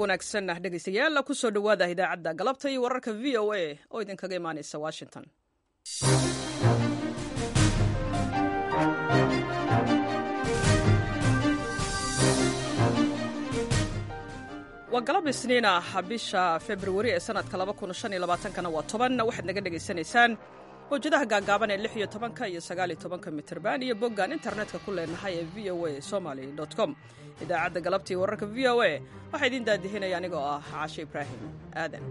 wanaagsan dhegeystayaal kusoo dhowaada idaacadda galabta iyo wararka v o a oo idinkaga imaaneysa washington waa galab isniin ah bisha februari ee sanadka kana waa toban waxaad naga dhegaysanaysaan mawjadaha gaagaaban ee lix iyo tobanka iyo sagaal iyo tobanka mitirban iyo boggaan internetka ku leenahay ee v o a somaly com idaacadda galabtii wararka v o a waxaa idiin daadihinaya anigoo ah caashe ibraahim aadan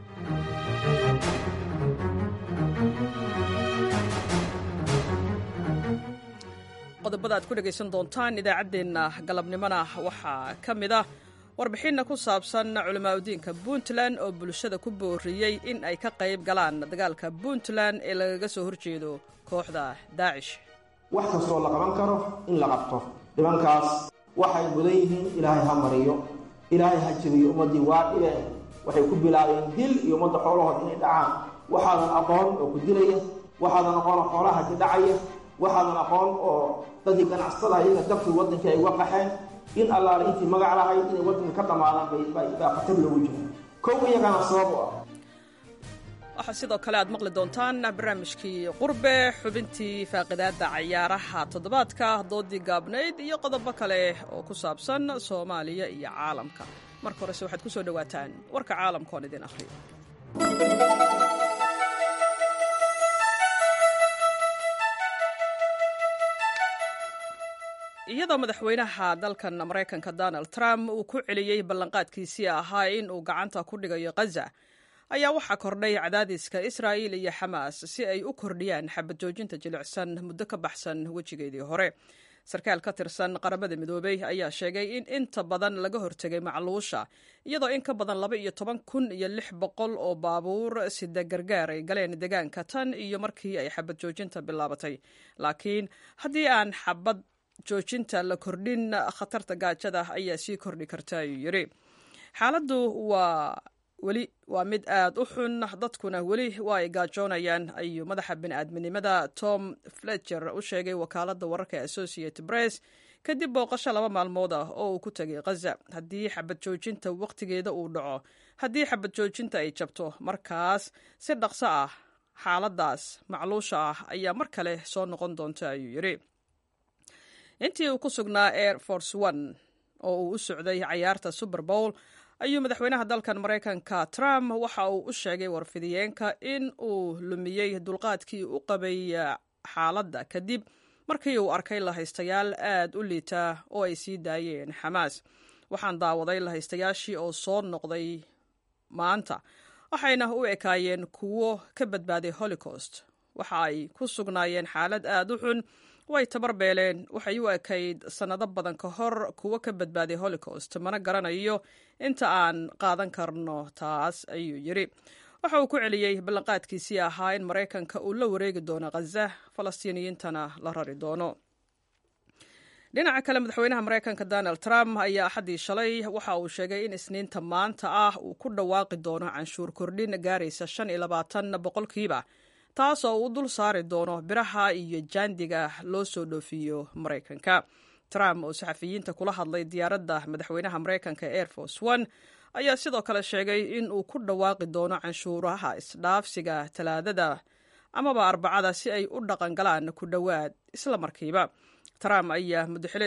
qodobada aad ku dhegaysan doontaan idaacaddeenna galabnimona waxaa ka mid ah warbixinna ku saabsan culamaauddiinka puntland oo bulshada ku booriyey in ay ka qayb galaan dagaalka puntland ee lagaga soo horjeedo kooxda daacish wax kastoo la qaban karo in la qabto dhibankaas waxay mudan yihiin ilaahay ha mariyo ilaahay ha jebiyo ummaddii waa dhibeen waxay ku bilaabeen dil iyo ummadda xoolahood inay dhacaan waxaadan aqoon oo ku dilaya waxaadan aqoon oo xoolaha ka dhacaya waxaadan aqoon oo dadkii ganacsatada iyaga dabkii waddankii ay uga qaxeen in allaale intii magac lahayd inay waddanka ka dhammaadaan baa khatar loogu jiro kow iyagana sabab u ah waxaa sidoo kale aad maqli doontaan barnaamijkii qurbe xubintii faaqidaadda cayaaraha toddobaadka doodii gaabnayd iyo qodobo kale oo ku saabsan soomaaliya iyo caalamka marka horese waxaad ku soo dhowaataan warka caalamka oon idin akhriyo iyadoo madaxweynaha dalkan maraykanka donald trump uu ku celiyey ballanqaadkiisii ahaa in uu gacanta ku dhigayo khaza ayaa waxaa kordhay cadaadiska israa'il iyo xamaas si ay u kordhiyaan xabad joojinta jilicsan muddo ka baxsan wejigeedii hore sarkaal ka tirsan qaramada midoobey ayaa sheegay in inta badan laga hortegay macluusha iyadoo in ka badan laba iyo toban kun iyo lix boqol oo baabuur sida gargaar ay galeen deegaanka tan iyo markii ay xabad joojinta bilaabatay laakiin haddii aan xabad joojinta la kordhin khatarta gaajada ayaa sii kordhi karta ayuu yidhi xaaladdu waa weli waa mid aad u xun dadkuna weli waa ay gaajoonayaan ayuu madaxa bini'aadminimada tom fletcher u sheegay wakaaladda wararka ee associated press kadib booqasho laba maalmood ah oo uu ku tegay khaza haddii xabad joojinta wakhtigeeda uu dhaco haddii xabad joojinta ay jabto markaas si dhaqso ah xaaladdaas macluusha ah ayaa mar kale soo noqon doonta ayuu yidhi intii uu ku sugnaa air force one oo uu u socday cayaarta super bowl ayuu madaxweynaha dalkan maraykanka trump waxa uu u sheegay warfidiyeenka in uu lumiyey dulqaadkii u qabay xaaladda kadib markii uu arkay lahaystayaal aad u liita oo ay sii daayeen xamaas waxaan daawaday lahaystayaashii oo soo noqday maanta waxayna u ekaayeen kuwo ka badbaaday holocaust waxa ay ku sugnaayeen xaalad aad u xun way tabar beeleen waxay u ekayd sannado badan ka hor kuwo ka badbaaday holocaust mana garanayo inta aan qaadan karno taas ayuu yidhi waxa uu ku celiyey ballanqaadkiisii ahaa in maraykanka uu la wareegi doono khaza falastiiniyiintana la rari doono dhinaca kale madaxweynaha maraykanka donald trump ayaa axaddii shalay waxa uu sheegay in isniinta maanta ah uu ku dhawaaqi doono canshuur kordhin gaaraysa shan iyo labaatan boqolkiiba taas oo uu dul saari doono biraha iyo jaandiga loo soo dhoofiyo maraykanka trump oo saxafiyiinta kula hadlay diyaaradda madaxweynaha maraykanka air force one ayaa sidoo kale sheegay in uu ku dhawaaqi doono canshuuraha isdhaafsiga talaadada amaba arbacada si ay u dhaqan galaan ku dhowaad isla markiiba trump ayaa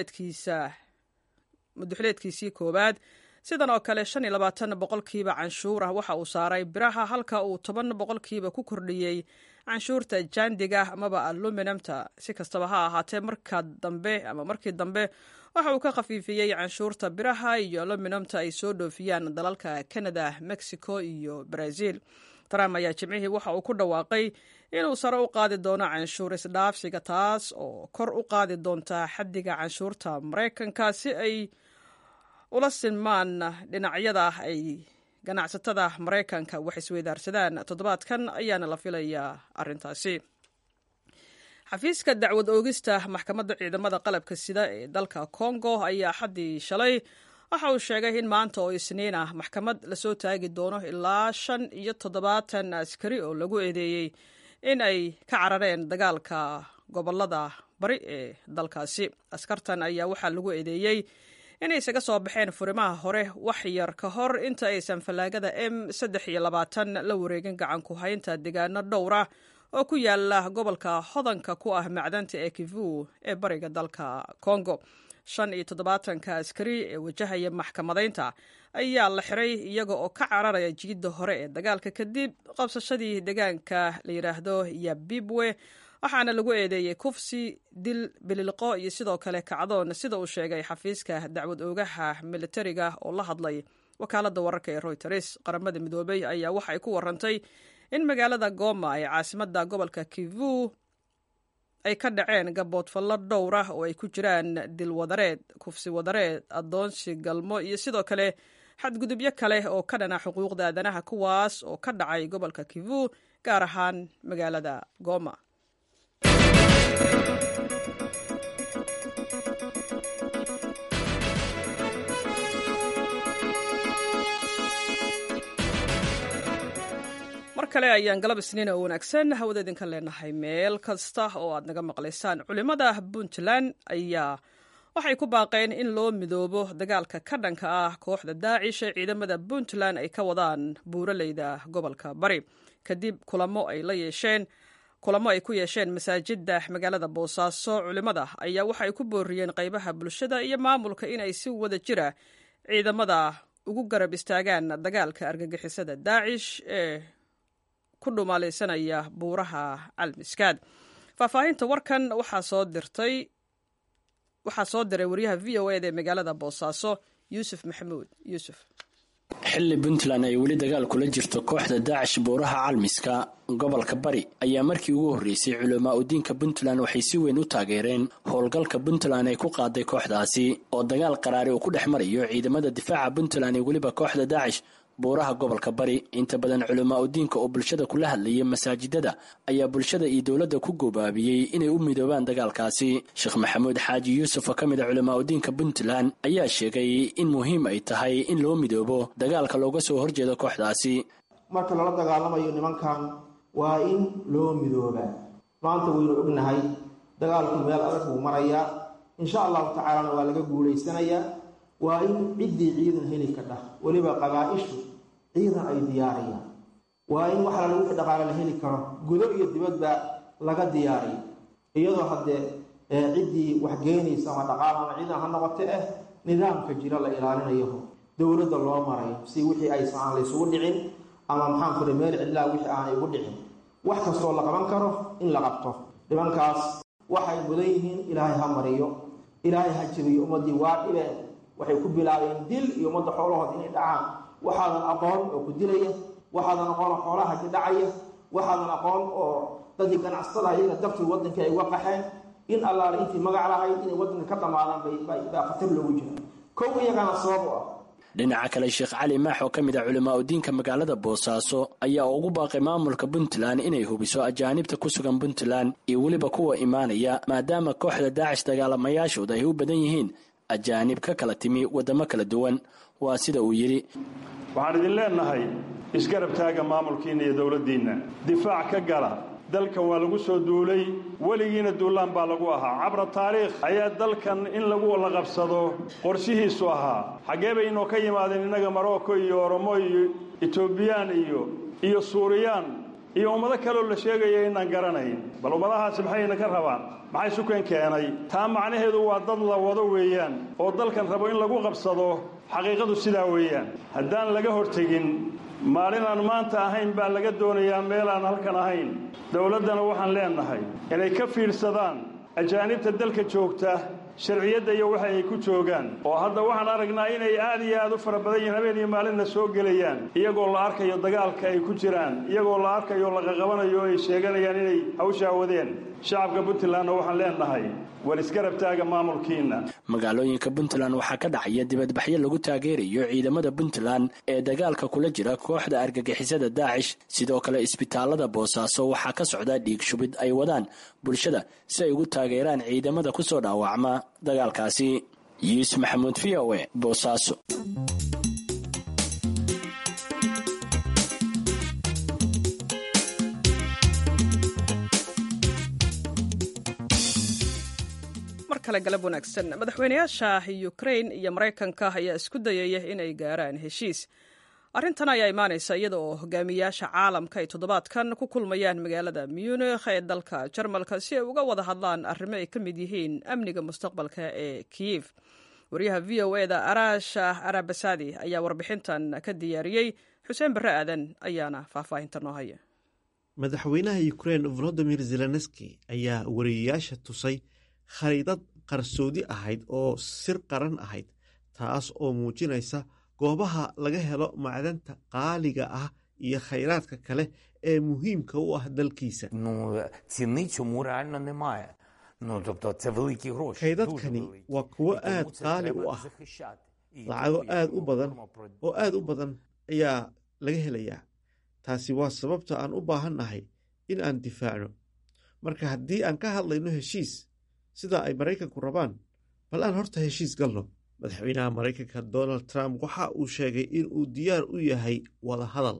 muduxileedkiisii koowaad sidan oo kale shan iyo labaatan boqolkiiba canshuur ah waxa uu saaray biraha halka uu toban boqolkiiba ku kordhiyey canshuurta jaandiga amaba aluminumta si kastaba ha ahaatee marka dambe ama markii dambe waxa uu ka khafiifiyey canshuurta biraha iyo aluminumta ay soo dhoofiyaan dalalka canada mexico iyo brazil trump ayaa jimcihii waxa uu ku dhawaaqay inuu sare u qaadi doono canshuur isdhaafsiga taas oo kor u qaadi doonta xaddiga canshuurta maraykanka si ay ula sinmaan dhinacyada ay ganacsatada maraykanka wax isweydaarsadaan toddobaadkan ayaana la filayaa arrintaasi xafiiska dacwad oogista maxkamadda ciidamada qalabka sida ee dalka congo ayaa xaddii shalay waxa uu sheegay in maanta oo isniin ah maxkamad lasoo taagi doono ilaa shan iyo toddobaatan askari oo lagu eedeeyey in ay ka carareen dagaalka gobolada bari ee dalkaasi askartan ayaa waxaa lagu eedeeyey inay isaga soo baxeen furimaha hore wax yar ka hor inta aysan fallaagada m saddex iyo labaatan la wareegin gacan ku haynta deegaano dhowra oo ku yaala gobolka hodanka ku ah macdanta ee kivu ee bariga dalka congo shan iyo toddobaatanka askari ee wajahaya maxkamadaynta ayaa la xiray iyaga oo ka cararaya jiidda hore ee dagaalka kadib qabsashadii deegaanka la yidhaahdo yabibwe waxaana lagu eedeeyey kufsi dil bililqo iyo sidoo kale kacdoon sida uu sheegay xafiiska dacwad oogaha militariga oo la hadlay wakaaladda wararka ee royters qaramada midoobey ayaa waxa ay ku warantay in magaalada goma ee caasimada gobolka kivu ay ka dhaceen gaboodfallo dhowr ah oo ay ku jiraan dil wadareed kufsi wadareed addoonsi galmo iyo sidoo kale xadgudubyo kale oo ka dhana xuquuqda aadanaha kuwaas oo ka dhacay gobolka kivu gaar ahaan magaalada goma mar kale ayaan galab isniin oo wanaagsan hawada idinka leenahay meel kasta oo aad naga maqlaysaan culimmada puntland ayaa waxay ku baaqeen in loo midoobo dagaalka ka dhanka ah kooxda daacish ee ciidamada puntland ay ka wadaan buuraleyda gobolka bari kadib kulamo ay la yeesheen kulamo ay ku yeesheen masaajida magaalada boosaaso culimmada ayaa waxay ku booriyeen qaybaha bulshada iyo maamulka inay si wada jira ciidamada ugu garab istaagaan dagaalka argagixisada daacish ee ku dhumaalaysanaya buuraha calmiskaad faahfaahinta warkan waxaa soo dirtay waxaa soo diray wariyaha v o eda ee magaalada boosaaso yuusuf maxamuud yuusuf xilli puntland ay weli dagaal kula jirto kooxda daacish buuraha calmiska gobolka bari ayaa markii ugu horreysay culamaa udiinka puntland waxay si weyn u taageereen howlgalka puntland ay ku qaaday kooxdaasi oo dagaal qaraari uu ku dhex marayo ciidamada difaaca puntland iyo weliba kooxda daacish buuraha gobolka bari inta badan culamaa udiinka oo bulshada kula hadlayay masaajidada ayaa bulshada iyo dowladda ku goobaabiyey inay u midoobaan dagaalkaasi sheekh maxamuud xaaji yuusuf oo ka mid a culamaa udiinka puntland ayaa sheegay in muhiim ay tahay in loo midoobo dagaalka looga soo horjeedo kooxdaasi marka lala dagaalamayo nimankan waa in loo midoobaa maanta waynu ognahay dagaalku meel adag buu marayaa insha allahu tacaalana waa laga guulaysanayaa waa in ciddii ciidan heli kadhah weliba qabaa-ishu ciidan ay diyaariyaan waa in wax lala wixii dhaqaale la heli karo gudo iyo dibadba laga diyaariyo iyadoo haddee ciddii wax geenaysa ama dhaqaal ama ciidan ha noqote ah nidaamka jira la ilaalinayo dowladda loo marayo si wixii aysan aan laysugu dhicin ama maxaan kule meel cidlaa wixii aanay ugu dhicin wax kastoo la qaban karo in la qabto nimankaas waxay mudan yihiin ilaahay ha mariyo ilaahay ha jabiyo ummaddii waa dhibeen waxay ku bilaabeen dil iyo ummadda xoolahood inay dhacaan waxaadan aqoon oo ku dilaya waxaadan aqoon oo xoolaha ka dhacaya waxaadan aqoon oo dadkii ganacsatada iyaga dartii waddankii ay uga qaxeen in allaale intii magac lahayd inay waddanka ka dhammaadaan baa khatar loogu jira kow iyagana sabab u ah dhinaca kale sheekh cali maax oo ka mid ah culamaa udiinka magaalada boosaaso ayaa ugu baaqay maamulka puntland inay hubiso ajaanibta ku sugan puntland iyo weliba kuwa imaanaya maadaama kooxda daacish dagaalamayaashooda ay u badan yihiin ajaanib ka kala timi waddamo kala duwan waa sida uu yidhi waxaan idin leennahay isgarab taaga maamulkiinna iyo dowladdiinna difaac ka gala dalkan waa lagu soo duulay weligiina duulaan baa lagu ahaa cabra taariikh ayaa dalkan in lagu la qabsado qorshihiisu ahaa xaggee bay inoo ka yimaadeen innaga marocco iyo oromo iyo etoobiyaan iyo iyo suuriyaan iyo ummado kaleoo la sheegaya inaan garanayn bal ummadahaasi maxayna ka rabaan maxay sukan keenay taa macnaheedu waa dad la wado weeyaan oo dalkan rabo in lagu qabsado xaqiiqadu sidaa weeyaan haddaan laga hortegin maalin aan maanta ahayn baa laga doonayaa meel aan halkan ahayn dowladdana waxaan leennahay inay ka fiidsadaan ajaanibta dalka joogta sharciyadda iyo waxa ay ku joogaan oo hadda waxaan aragnaa inay aad iyo aad u fara badan yihiin habeen iyo maalinna soo gelayaan iyagoo la arkayo dagaalka ay ku jiraan iyagoo la arkayo laqaqabanayo o ay sheeganayaan inay hawshaa wadeen shacabka puntlandna waxaan leennahay war isgarab taaga maamulkiinna magaalooyinka puntland waxaa ka dhacaya dibadbaxyo lagu taageerayo ciidamada puntland ee dagaalka kula jira kooxda argagixisada daacish sidoo kale isbitaalada boosaaso waxaa ka socda dhiig shubid ay wadaan bulshada si ay ugu taageeraan ciidamada kusoo dhaawacma dagaalkaasi yuusuf maxamuud v o e boosaaso kale galab wanaagsan madaxweynayaasha ukrain iyo maraykanka ayaa isku dayaya inay gaaraan heshiis arrintan ayaa imaanaysa iyada oo hogaamiyaasha caalamka ay toddobaadkan ku kulmayaan magaalada munikh ee dalka jarmalka si ay uga wada hadlaan arrimo ay ka mid yihiin amniga mustaqbalka ee kiyif wariyaha v o e da arash arabasadi ayaa warbixintan ka diyaariyey xuseen barre aadan ayaana faahfaahinta noo haya madaxweynaha ukrein volodimir zelenski ayaa wariyayaasha tusay khariidad qarsoodi ahayd oo sir qaran ahayd taas oo muujinaysa goobaha laga helo macdanta qaaliga ah iyo khayraadka kale ee muhiimka u ah dalkiisa kaydadkani waa kuwo aad qaali u ah lacago aad u badan oo aad u badan ayaa laga helayaa taasi waa sababta aan u baahan nahay in aan difaacno marka haddii aan ka hadlayno heshiis sida ay maraykanku rabaan bal aan horta heshiis galno madaxweynaha maraykanka donald trump waxa uu sheegay in uu diyaar u yahay wada hadal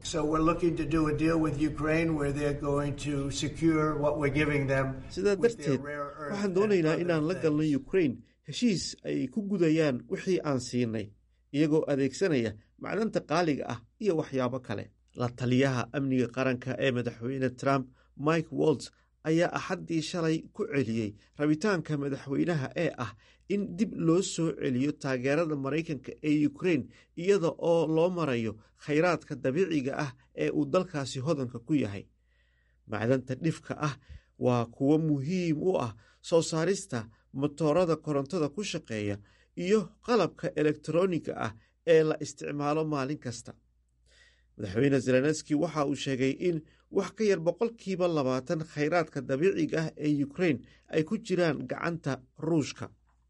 sidaa darteed waxaan doonaynaa inaan la galno ukrain heshiis ay ku gudayaan wixii aan siinay iyagoo adeegsanaya macdanta qaaliga ah iyo waxyaabo kale la taliyaha amniga qaranka ee madaxweyne trump mike wolts ayaa axaddii shalay ku celiyey rabitaanka madaxweynaha ee ah in dib loo soo celiyo taageerada maraykanka ee ukrein iyada oo loo marayo khayraadka dabiiciga ah ee uu dalkaasi hodanka ku yahay macdanta dhifka ah waa kuwo muhiim u ah soo saarista motoorada korontada ku shaqeeya iyo qalabka elektroniga ah ee la isticmaalo maalin kasta madaxweyne zelenski waxa uu sheegay in wax ka yar boqolkiiba labaatan khayraadka dabiiciga ah ee ukrein ay ku jiraan gacanta ruushka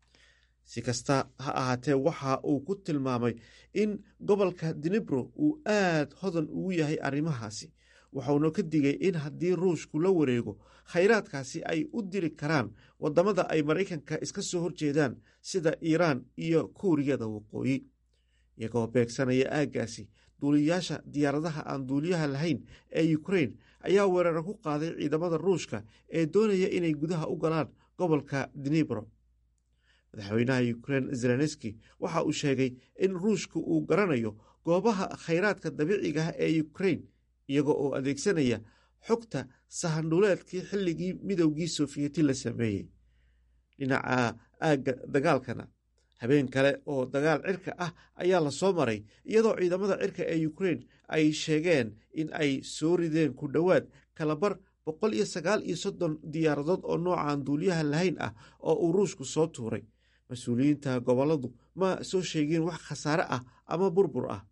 si kasta ha ahaatee waxa uu ku tilmaamay in gobolka dinibro uu aad hodan ugu yahay arrimahaasi wuxuuna ka digay in haddii ruushku la wareego khayraadkaasi ay u diri karaan waddamada ay maraykanka iska soo horjeedaan sida iiraan iyo kuuriyada waqooyi iyagoo beegsanaya aaggaasi duuliyayaasha diyaaradaha aan duuliyaha lahayn ee ukrein ayaa weeraro ku qaaday ciidamada ruushka ee doonaya inay gudaha u galaan gobolka dinibro madaxweynaha ukrein zelenski waxa uu sheegay in ruushka uu garanayo goobaha khayraadka dabiiciga ah ee ukrein iyago oo adeegsanaya xogta sahandhuleedkii xilligii midowgii sofiyeeti la sameeyey dhinaca aagga dagaalkana habeen kale oo dagaal cirka ah ayaa la soo maray iyadoo ciidamada cirka ee ukrein ay sheegeen in ay soo rideen ku dhowaad kalabar boqol iyo sagaal iyo soddon diyaaradood oo noocan duuliyaha lahayn ah oo uu ruushku soo tuuray mas-uuliyiinta gobolladu ma soo sheegin wax khasaare ah ama burbur ah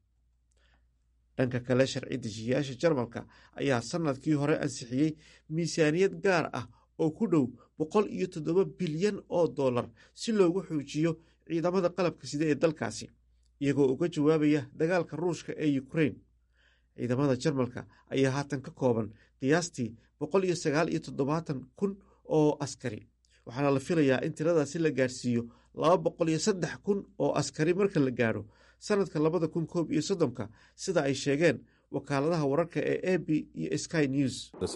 dhanka kale sharci dejiyayaasha jarmalka ayaa sannadkii hore ansixiyey miisaaniyad gaar ah oo ku dhow boqol iyo toddoba bilyan oo dollar si loogu xoojiyo ciidamada qalabka sida ee dalkaasi iyagoo uga jawaabaya dagaalka ruushka ee ukrein ciidamada jarmalka ayaa haatan ka kooban qiyaastii boqol iyo sagaal iyo toddobaatan kun oo askari waxaana la filayaa in tiradaasi la gaadhsiiyo laba boqol iyo saddex kun oo askari marka la gaadho sanadka labada kun koob iyo soddonka sida ay sheegeen wakaaladaha wararka ee a b iyo sky news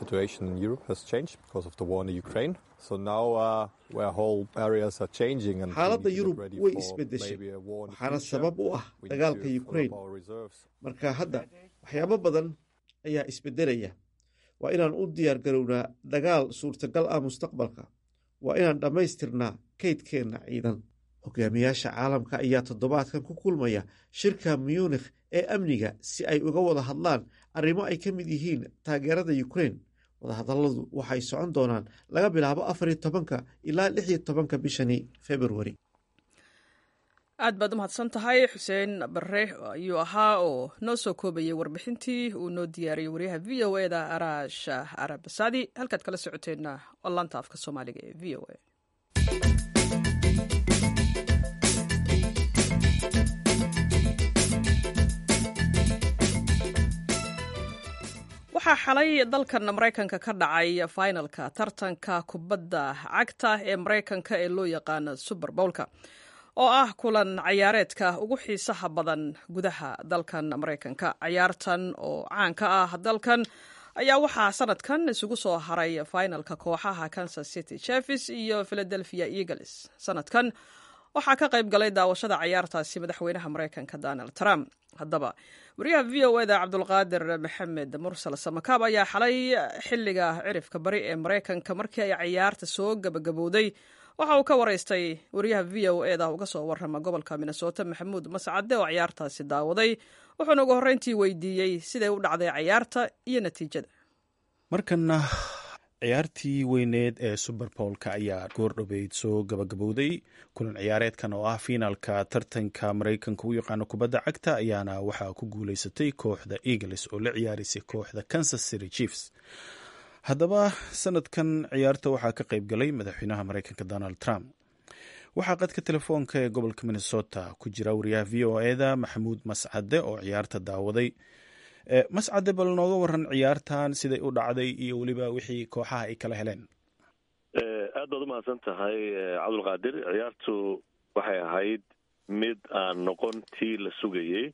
xaaladda yurub way isbedeshay waxaana sabab u ah dagaalka ukrein marka hadda waxyaabo badan ayaa isbedelaya waa inaan u diyaar garownaa dagaal suurtagal ah mustaqbalka waa inaan dhammaystirnaa kaydkeenna ciidan hogaamiyaasha caalamka ayaa toddobaadkan ku kulmaya shirka munikh ee amniga si ay uga wada hadlaan arrimo ay ka mid yihiin taageerada ukrein wadahadalladu waxay socon doonaan laga bilaabo afariyo tobanka ilaa lixiyo tobanka bishani februari aad baad u mahadsan tahay xuseen bare ayuu ahaa oo noo soo koobayay warbixintii uu noo diyaariyey waryaha v o e da araash arabasadi halkaad kala socoteenna oo laanta afka soomaaliga ee v o e waxaa xalay dalkan maraykanka ka dhacay finalka tartanka kubadda cagta ee maraykanka ee loo yaqaano suber bowlka oo ah kulan cayaareedka ugu xiisaha badan gudaha dalkan maraykanka cayaartan oo caan ka ah dalkan ayaa waxaa sanadkan isugu soo haray finalka kooxaha kansas city chefis iyo philadelphia eagles sanadkan waxaa ka qayb galay daawashada cayaartaasi madaxweynaha maraykanka donald trump haddaba wariyaha v o eda cabdulqaadir maxamed mursal samakaab ayaa xalay xilliga cirifka bari ee maraykanka markii ay cayaarta soo gabagabowday waxa uu ka waraystay wariyaha v o eda uga soo warrama gobolka minnesota maxamuud mascade oo cayaartaasi daawaday wuxuuna ugu horreyntii weydiiyey siday u dhacday cayaarta iyo natiijada markana ciyaartii weyneed ee suberbolka ayaa goordhoweyd soo gabagabowday kulan ciyaareedkan oo ah fiinaalka tartanka maraykanka u yaqaano kubadda cagta ayaana waxaa ku guuleysatay kooxda eagles oo la ciyaaraysay kooxda kansas city chiefs haddaba sanadkan ciyaarta waxaa ka qayb galay madaxweynaha maraykanka donald trump waxaa qadka telefoonka ee gobolka minnesota ku jira wariyaha v o eda maxamuud mascade oo ciyaarta daawaday mascade bal nooga waran ciyaartan siday u dhacday iyo weliba wixii kooxaha ay kala heleen aad baad umahadsan tahay cabdulqaadir ciyaartu waxay ahayd mid aan noqon tii la sugayey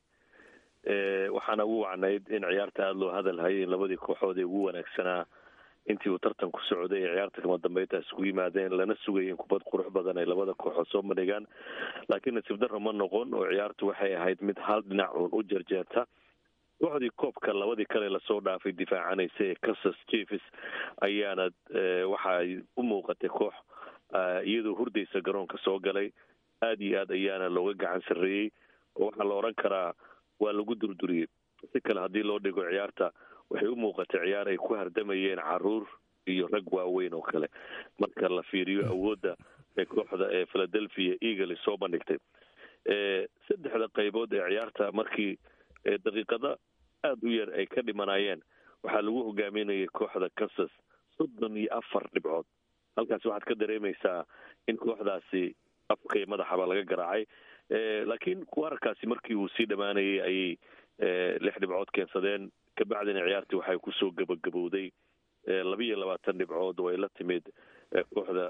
waxaana ugu wacnayd in ciyaarta aada loo hadalhayay in labadii kooxood ee ugu wanaagsanaa intii uu tartanku socday ee ciyaarta kama dambeynta iskugu yimaadeen lana sugayay in kubad qurux badan ay labada kooxood soo bandhigaan laakiin nasiib darro ma noqon oo ciyaartu waxay ahayd mid hal dhinac uun u jarjeerta kooxdii koobka labadii kale lasoo dhaafay difaacanaysa ee kansas chiefs ayaana waxaay u muuqatay koox iyadoo hurdaysa garoonka soo galay aada iyo aad ayaana looga gacan sarreeyey oo waxaa la odhan karaa waa lagu durduriyey si kale haddii loo dhigo ciyaarta waxay u muuqatay ciyaar ay ku hardamayeen caruur iyo rag waaweyn oo kale marka la fiiriyo awoodda ee kooxda ee philadelphia eagles soo bandhigtay saddexda qaybood ee ciyaarta markii daqiiqada aada u yar ay ka dhimanayeen waxaa lagu hogaaminayay kooxda kansas soddon iyo afar dhibcood halkaasi waxaad ka dareemaysaa in kooxdaasi afka iyo madaxaba laga garaacay laakiin wararkaasi markii uu sii dhammaanayay ayay lix dhibcood keensadeen kabacdina ciyaartii waxay kusoo gabagabowday labiiyo labaatan dhibcood oo ay la timid kooxda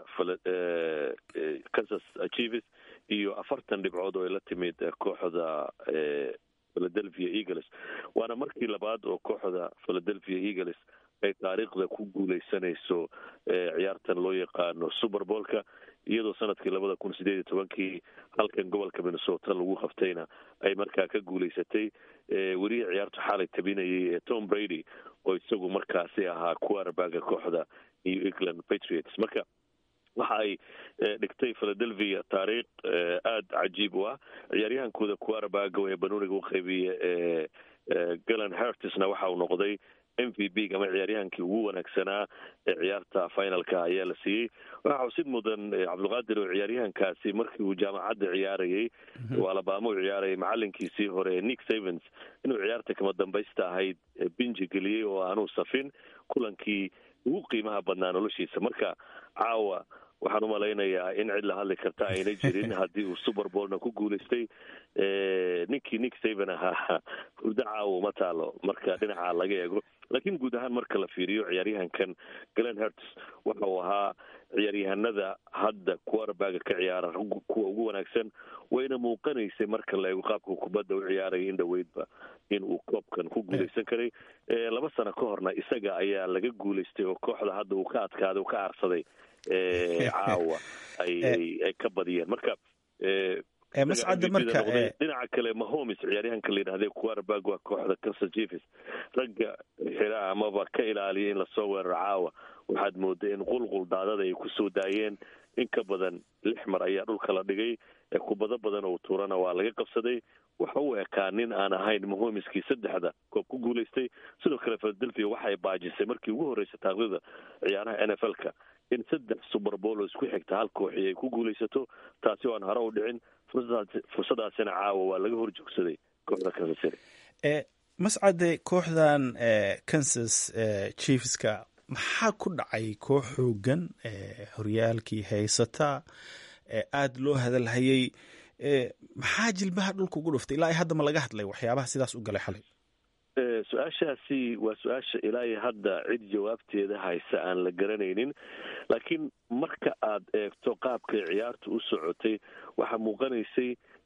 kansas chiefs iyo afartan dhibcood oo ay la timid kooxda philadelphia eagles waana markii labaad oo kooxda philadelphia eagles ay taariikhda ku guuleysanayso ciyaartan loo yaqaano superbolka iyadoo sanadkii labada kun sideed iyo tobankii halkan gobolka minnesota lagu qabtayna ay markaa ka guuleysatay welihii ciyaartu xaalay tabinayay ee tom brady oo isagu markaasi ahaa quarterbaga kooxda new england patriots marka waxa ay dhigtay philadelphia taariikh aada cajiib u ah ciyaaryahankooda quarterbaga ee banuuniga u qaybiya ee galan hertisna waxa uu noqday m v b ama ciyaaryahankii ugu wanaagsanaa ee ciyaarta finalka ayaa la siiyey waxaa xusid mudan cabdulqaadir oo ciyaaryahankaasi markii uu jaamacadda ciyaarayay oo alabama u ciyaarayay macalinkiisii hore nick savens inuu ciyaarta kama dambaysta ahayd binji geliyey oo aanuu safin kulankii ugu qiimaha badnaa noloshiisa marka caawa waxaan umalaynayaa in cid la hadli karta ayna jirin haddii uu superbolna ku guulaystay ninkii nick saven ahaa hurdo caawa uma taalo marka dhinaca laga eego laakiin guud ahaan marka la fiiriyo ciyaaryahankan glen herts waxa uu ahaa ciyaaryahanada hadda quarterbaga ka ciyaara kuwa ugu wanaagsan wayna muuqanaysay marka la eego qaabka kubadda u ciyaaraya in dhaweydba in uu koobkan ku guulaysan karay laba sano ka horna isaga ayaa laga guulaystay oo kooxda hadda uu ka adkaaday uu ka aarsaday caawa ay ka badiyeen marka mascade marka dhinaca kale mahomes ciyaaryahanka la yidhahday quarterback waa kooxda kansas chiefs ragga xira amaba ka ilaaliya in lasoo weeraro caawa waxaad mooday in qulqul daadada ay kusoo daayeen in ka badan lix mar ayaa dhulka la dhigay kubado badan oo tuurana waa laga qabsaday waxa uu ekaa nin aan ahayn mahomeskii saddexda koob ku guulaystay sidoo kale philadelphia waxay baajisay markii ugu horreysay taaqdida ciyaaraha n f l ka in saddex superbool oo isku xigta hal kooxi ay ku guulaysato taasi oo aan hore u dhicin fursadaasina caawa waa laga hor joogsaday kooxda kansas city mascade kooxdan kansas chiefska maxaa ku dhacay koox xoogan horyaalkii haysata aada loo hadalhayay maxaa jilbaha dhulka ugu dhuftay ilaa hadda ma laga hadlay waxyaabaha sidaas u galay xalay su-aashaasi waa su-aasha ilaa iyo hadda cid jawaabteeda haysa aan la garanaynin laakiin marka aad eegto qaabkay ciyaartu u socotay waxaa muuqanaysay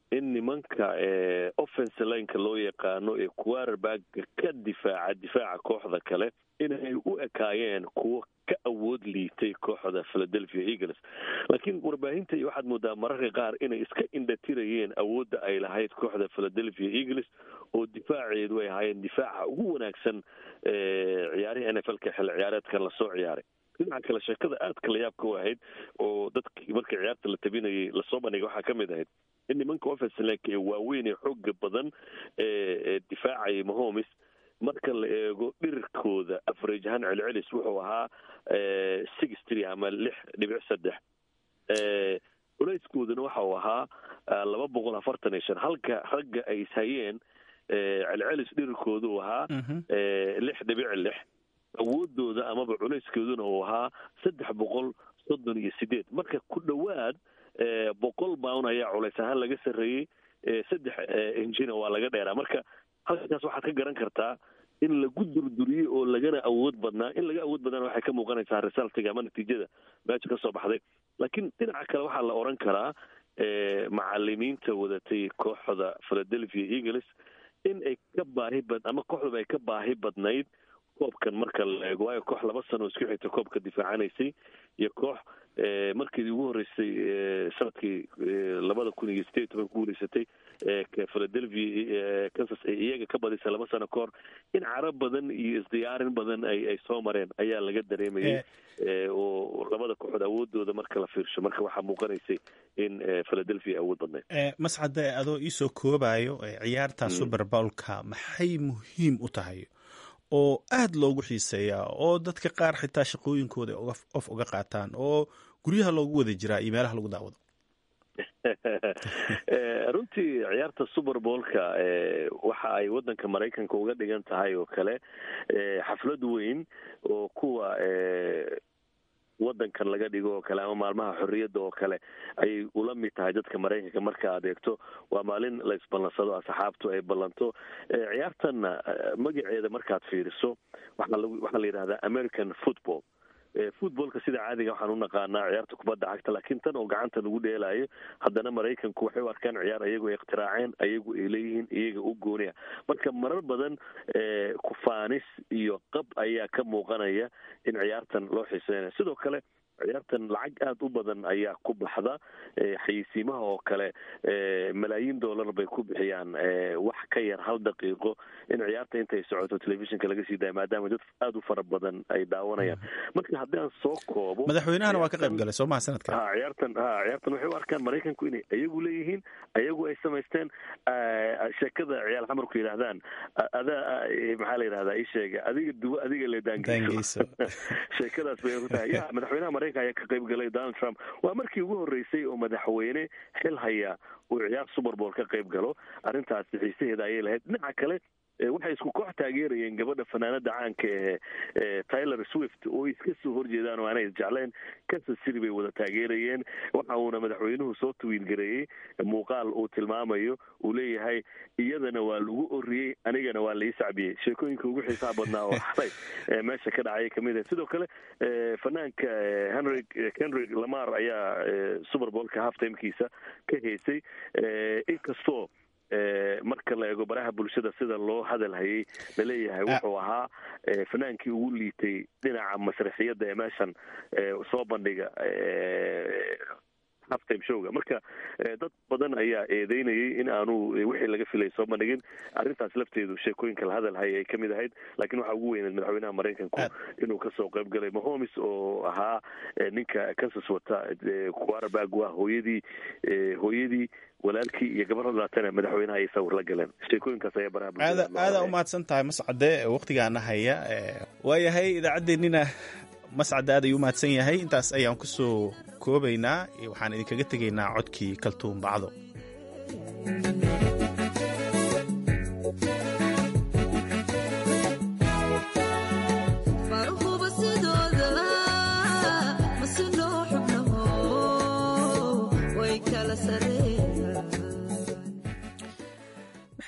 in nimanka offense lineka loo yaqaano ee quarterbaga ka difaaca difaaca kooxda kale inay u ekaayeen kuwo ka awood liitay kooxda philadelphia eagles laakiin warbaahinta iyo waxaad moodaa mararka qaar inay iska indhatirayeen awoodda ay lahayd kooxda philadelphia eagles oo difaaceedu ay ahaayeen difaaca ugu wanaagsan ciyaarihii n f l ka xilli ciyaareedkan lasoo ciyaaray dhinaca kale sheekada aadka la yaabka u ahayd oo dadkii markii ciyaarta la tabinayay lasoo bandhigay waxaa ka mid ahayd in nimanka offensilank ee waaweyn ee xooga badan ee difaacaya mahomes marka la eego dhirirkooda average ahaan celcelis wuxuu ahaa six tree ama lix dhibic saddex culayskoodana waxa uu ahaa laba boqol afartan iyo shan halka ragga ay ishayeen celcelis dhirirkooda uu ahaa lix dhibic lix awoodooda amaba culayskeeduna uu ahaa saddex boqol soddon iyo sideed marka ku dhowaad boqol baun ayaa culays ahaan laga sarreeyey saddex injina waa laga dheeraa marka halkaas waxaad ka garan kartaa in lagu durduriyey oo lagana awood badnaa in laga awood badnaana waxay ka muuqanaysaa resultiga ama natiijada meesha ka soo baxday laakiin dhinaca kale waxaa la odhan karaa macalimiinta wadatay kooxda philadelphia eagles in ay ka baahi bad ama kooxdaba ay ka baahi badnayd koobkan marka la eego waayo koox laba sano isku xigta koobka difaacanaysay iyo koox markeedii ugu horreysay sanadkii labada kun iyo sideed toban ku guuleysatay philadelphia kansas ay iyaga ka badisay laba sano ka hor in carab badan iyo isdiyaarin badan ay ay soo mareen ayaa laga dareemayay oo labada kooxood awoodooda marka la fiirsho marka waxaa muuqanaysay in philadelphia awood badnayd mascade adoo iisoo koobayo ciyaarta super bowlka maxay muhiim u tahay oo aada loogu xiiseeyaa oo dadka qaar xitaa shaqooyinkooda of uga qaataan oo guryaha loogu wada jiraa iyo meelaha lagu daawado runtii ciyaarta super bowlka waxa ay waddanka maraykanka uga dhigan tahay oo kale xaflad weyn oo kuwa waddankan laga dhigo oo kale ama maalmaha xorriyadda oo kale ayay ula mid tahay dadka maraykanka marka aad eegto waa maalin la isballansado asxaabtu ay ballanto ciyaartanna magaceeda markaad fiiriso waxaa lag waxaa la yidhahdaa american football footballka sida caadiga waxaan u naqaanaa ciyaarta kubadda cagta laakiin tan oo gacanta lagu dheelaayo haddana maraykanku waxay u arkaan ciyaar ayagu ay ikhtiraaceen ayagu ay leeyihiin iyaga u gooniya marka marar badan kufaanis iyo qab ayaa ka muuqanaya in ciyaartan loo xiiseynayo sidoo kale ciyaartan lacag aada u badan ayaa ku baxda xayeysiimaha oo kale malaayiin dollar bay ku bixiyaan wax ka yar hal daqiiqo in ciyaarta intay socoto telefishinka laga sii daaya maadaama dad aada u fara badan ay daawanayaan marka haddii aan soo koobo madaxweynahana waa ka qayb galay soo maha sanadka ha ciyaartan ha ciyaartan waxay u arkaan maraykanku inay ayagu leeyihiin ayagu ay samaysteen sheekada ciyaal xamarku yidhaahdaan adaa maxaa la yidhahdaa ii sheega adiga dubo adiga le daangeyso sheekadaas bay ku tahay ya madaxweynaha maraykan ayaa ka qayb galay donald trump waa markii ugu horreysay oo madaxweyne xil haya uu ciyaar super bowl ka qayb galo arrintaasi xiisaheeda ayay lahayd dhinaca kale waxay isku koox taageerayeen gabadha fanaanada caanka ee tyler swift oo iska soo horjeedaan oo aanay isjecleen kansas city bay wada taageerayeen waxa uuna madaxweynuhu soo tawiilgareeyey muuqaal uu tilmaamayo uu leeyahay iyadana waa lagu oriyey anigana waa lai sacbiyey sheekooyinka ugu xiisaha badnaa oo xalay meesha ka dhacay kamid ah sidoo kale fanaanka henry henry lamar ayaa super bowlka half timekiisa ka heysay inkastoo marka la eego baraha bulshada sida loo hadal hayay laleeyahay wuxuu ahaa fanaankii ugu liitay dhinaca masraxiyadda ee meeshan soo bandhiga halftime showga marka dad badan ayaa eedeynayay in aanu wixii laga filay soo bandhigin arrintaas lafteedu sheekooyinka la hadal hayay ay ka mid ahayd laakiin waxaa ugu weyneed madaxweynaha maraykanku inuu kasoo qayb galay mahomes oo ahaa ninka kansas wata quarterback waa hooyadii hooyadii walaalkii iyo gabar hadlaatana madaxweynaha ay sawir la galeen sheekooyinkaas ayaa baraha aada aada umahadsan tahay mascade waktigaana haya waayahay idaacaddeenina mascade aad ayuu umahadsan yahay intaas ayaan kusoo koobaynaa waxaan idinkaga tegaynaa codkii kaltuun bacdo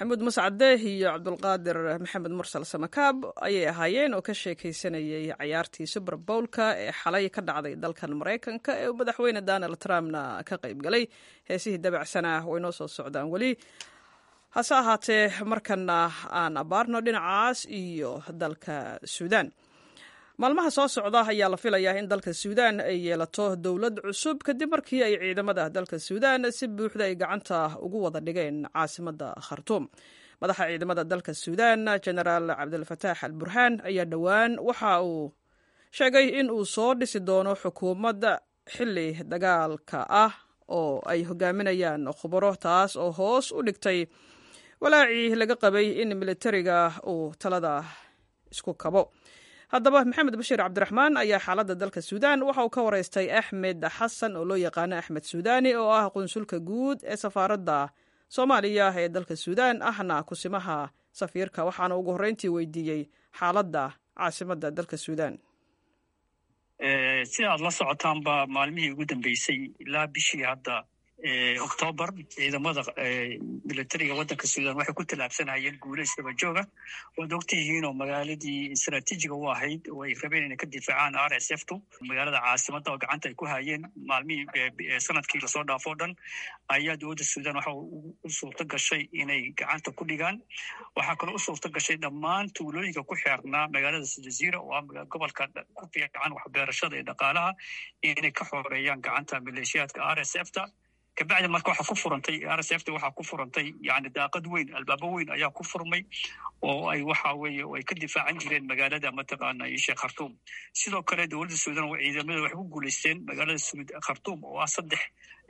maxamuud mascade iyo cabdulqaadir maxamed mursal samakaab ayay ahaayeen oo ka sheekaysanayay cayaartii super bowlka ee xalay ka dhacday dalkan maraykanka ee madaxweyne donald trumpna ka qayb galay heesihii dabacsana way noo soo socdaan weli hase ahaatee markana aan abaarno dhinacaas iyo dalka suudaan maalmaha soo socda ayaa la filayaa in dalka suudaan ay yeelato dowlad cusub kadib markii ay ciidamada dalka suudaan si buuxda ay gacanta ugu wada dhigeen caasimadda khartuum madaxa ciidamada dalka suudaan genaraal cabdilfataax al burhaan ayaa dhowaan waxa uu sheegay in uu soo dhisi doono xukuumad xili dagaalka ah oo ay hogaaminayaan khubaro taas oo hoos u dhigtay walaacii laga qabay in militariga uu talada isku kabo haddaba maxamed bashiir cabdiraxmaan ayaa xaaladda dalka suudaan waxa uu ka wareystay axmed xasan oo loo yaqaano axmed suudaani oo ah qunsulka guud ee safaaradda soomaaliya ee dalka suudaan ahna kusimaha safiirka waxaana ugu horreyntii weydiiyey xaaladda caasimadda dalka suudaan sida aad la socotaanba maalmihii ugu dambeysay ilaa bishii hadda octoobar ciidamada militariga waddanka suudan waxay ku tallaabsanayeen guulo isdaba jooga waad ogtihiinoo magaaladii istraatiijiga u ahayd oo ay rabeen inay ka difaacaan r s f tu magaalada caasimadda oo gacanta ay ku hayeen maalmihii sanadkii lasoo dhaafo dhan ayaa dowladda suudan waxa u suurto gashay inay gacanta ku dhigaan waxaa kaloo u suurto gashay dhammaan tuulooyinka ku xeernaa magaalada jaziira oo ah gobolka ku fiican waxbeerashada iyo dhaqaalaha inay ka xoreeyaan gacanta maleeshiyaadka r s f ta kabacdi marka waxaa ku furantay r s f ta waxaa ku furantay yani daaqad weyn albaabo weyn ayaa ku furmay oo ay waxa weeye ay ka difaacan jireen magaalada mataqaana sheekh khartuum sidoo kale dowladda suudan oo ciidamada waxay ku guulaysteen magaalada khartuum oo ah saddex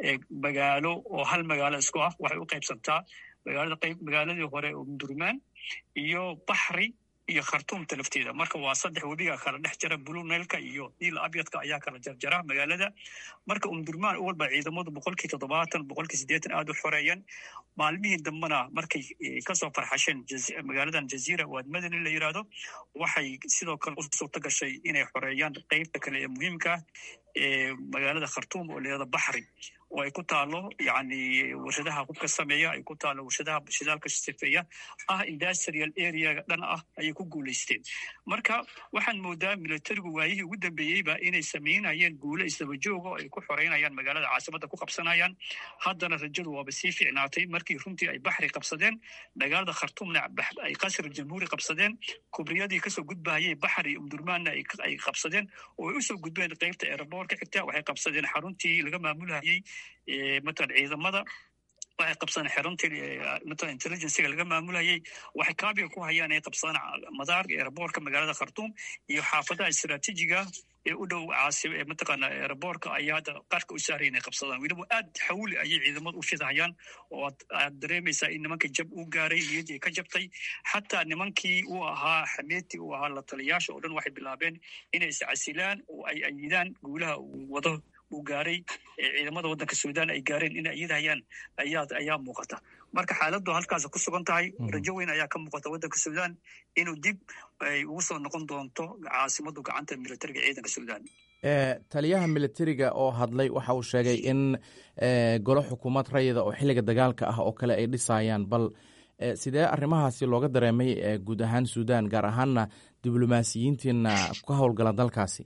magaalo oo hal magaalo isku ah waxay u qaybsantaa magaalada qayb magaaladii hore umdurmaan iyo baxri iyo khartuumta lafteeda marka waa saddex webiga kala dhex jara blue nailka iyo niil abyadka ayaa kala jarjara magaalada marka umdurmaan u walba ciidamadu boqolkii toddobaatan boqolkii siddeetan aad u xoreeyeen maalmihii dambena markay kasoo farxasheen magaaladan jaziira waad madani la yidhaahdo waxay sidoo kale u suurto gashay inay xoreeyaan qeybta kale ee muhiimka ah ee magaalada khartuum oo layihahdo baxri oo ay ku taalo yani warshadaha hubka sameeya ay ku taalo warshadaha shidaalka sifeeya ah industrial areaga dhan ah ayay ku guulaysteen marka waxaan moodaa militarigu waayihii ugu dambeeyeyba inay samaynayeen guulo isdaba jooga oo ay ku xoreynayaan magaalada caasimadda ku qabsanayaan haddana rajadu waaba sii fiicnaatay markii runtii ay baxri qabsadeen magaalada khartuumna ay qasr jamhuuri qabsadeen kubriyadii kasoo gudbahayay baxri umdurmaanna ay qabsadeen oo ay usoo gudbeen qeybta eeraboor ka xigta waxay qabsadeen xaruntii laga maamulhayey matalan ciidamada waxay qabsadeen xeruntii matalan intelligencega laga maamulayay waxay kaabiga ku hayaan inay qabsadaan madaarka eeraboorka magaalada khartuum iyo xaafadaha istraatiijiga ee u dhow caasib ee mataqaana eeraboorka ayaa hadda qarka u saaray inay qabsadaan weliba aad xawli ayay ciidamadu u fidhayaan oo aad dareemaysaa in nimanka jab uu gaaray niyaddii ka jabtay xataa nimankii uu ahaa xameetii uu ahaa la taliyaasha oo dhan waxay bilaabeen inay iscasilaan oo ay ayidaan guulaha uu wado uu gaaray ciidamada waddanka suudaan ay gaareen inay iyadahayaan ayaa ayaa muuqata marka xaaladdu halkaas ku sugan tahay rajo weyn ayaa ka muuqata waddanka suudaan inuu dib ay ugu soo noqon doonto caasimaddu gacanta militariga ciidanka suudaan taliyaha militariga oo hadlay waxa uu sheegay in golo xukuumad rayida oo xilliga dagaalka ah oo kale ay dhisayaan bal sidee arrimahaasi looga dareemay guud ahaan suudaan gaar ahaanna diblomaasiyiintiina ka howlgala dalkaasi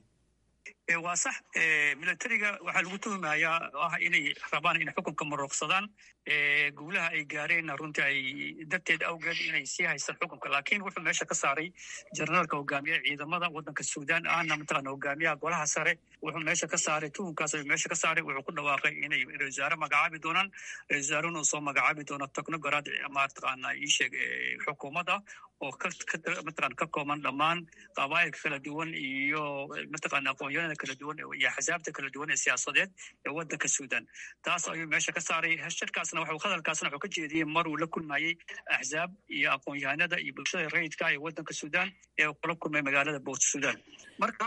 waa sax militariga waxaa lagu tuhumayaa ah inay rabaan inay xukunka marooqsadaan guulaha ay gaareenna runtii ay darteed awgeed inay sii haystaan xukunka laakiin wuxuu meesha ka saaray jenaraalka hogaamiyaha ciidamada waddanka suudaan ahna mataqaana hogaamiyaha golaha sare wuxuu meesha ka saaray tuhunkaas ayuu meesha ka saaray wuxuu ku dhawaaqay inay ra wasaare magacaabi doonaan ra wasaarena uu soo magacaabi doono technogorad mataqaana iisheeg xukuumadda oo mataqana ka kooban dhammaan qabaa'ilka kala duwan iyo mataqana aqoonyada kala duwan iyo axsaabta kala duwan ee siyaasadeed ee waddanka suudaan taas ayuu meesha ka saaray shirkaasna waxuu hadalkaasna wuxuu ka jeediyey mar uu la kulmayey axsaab iyo aqoon-yahanada iyo bulshada rayidka ee waddanka suudaan ee kula kulmay magaalada boort suudaan marka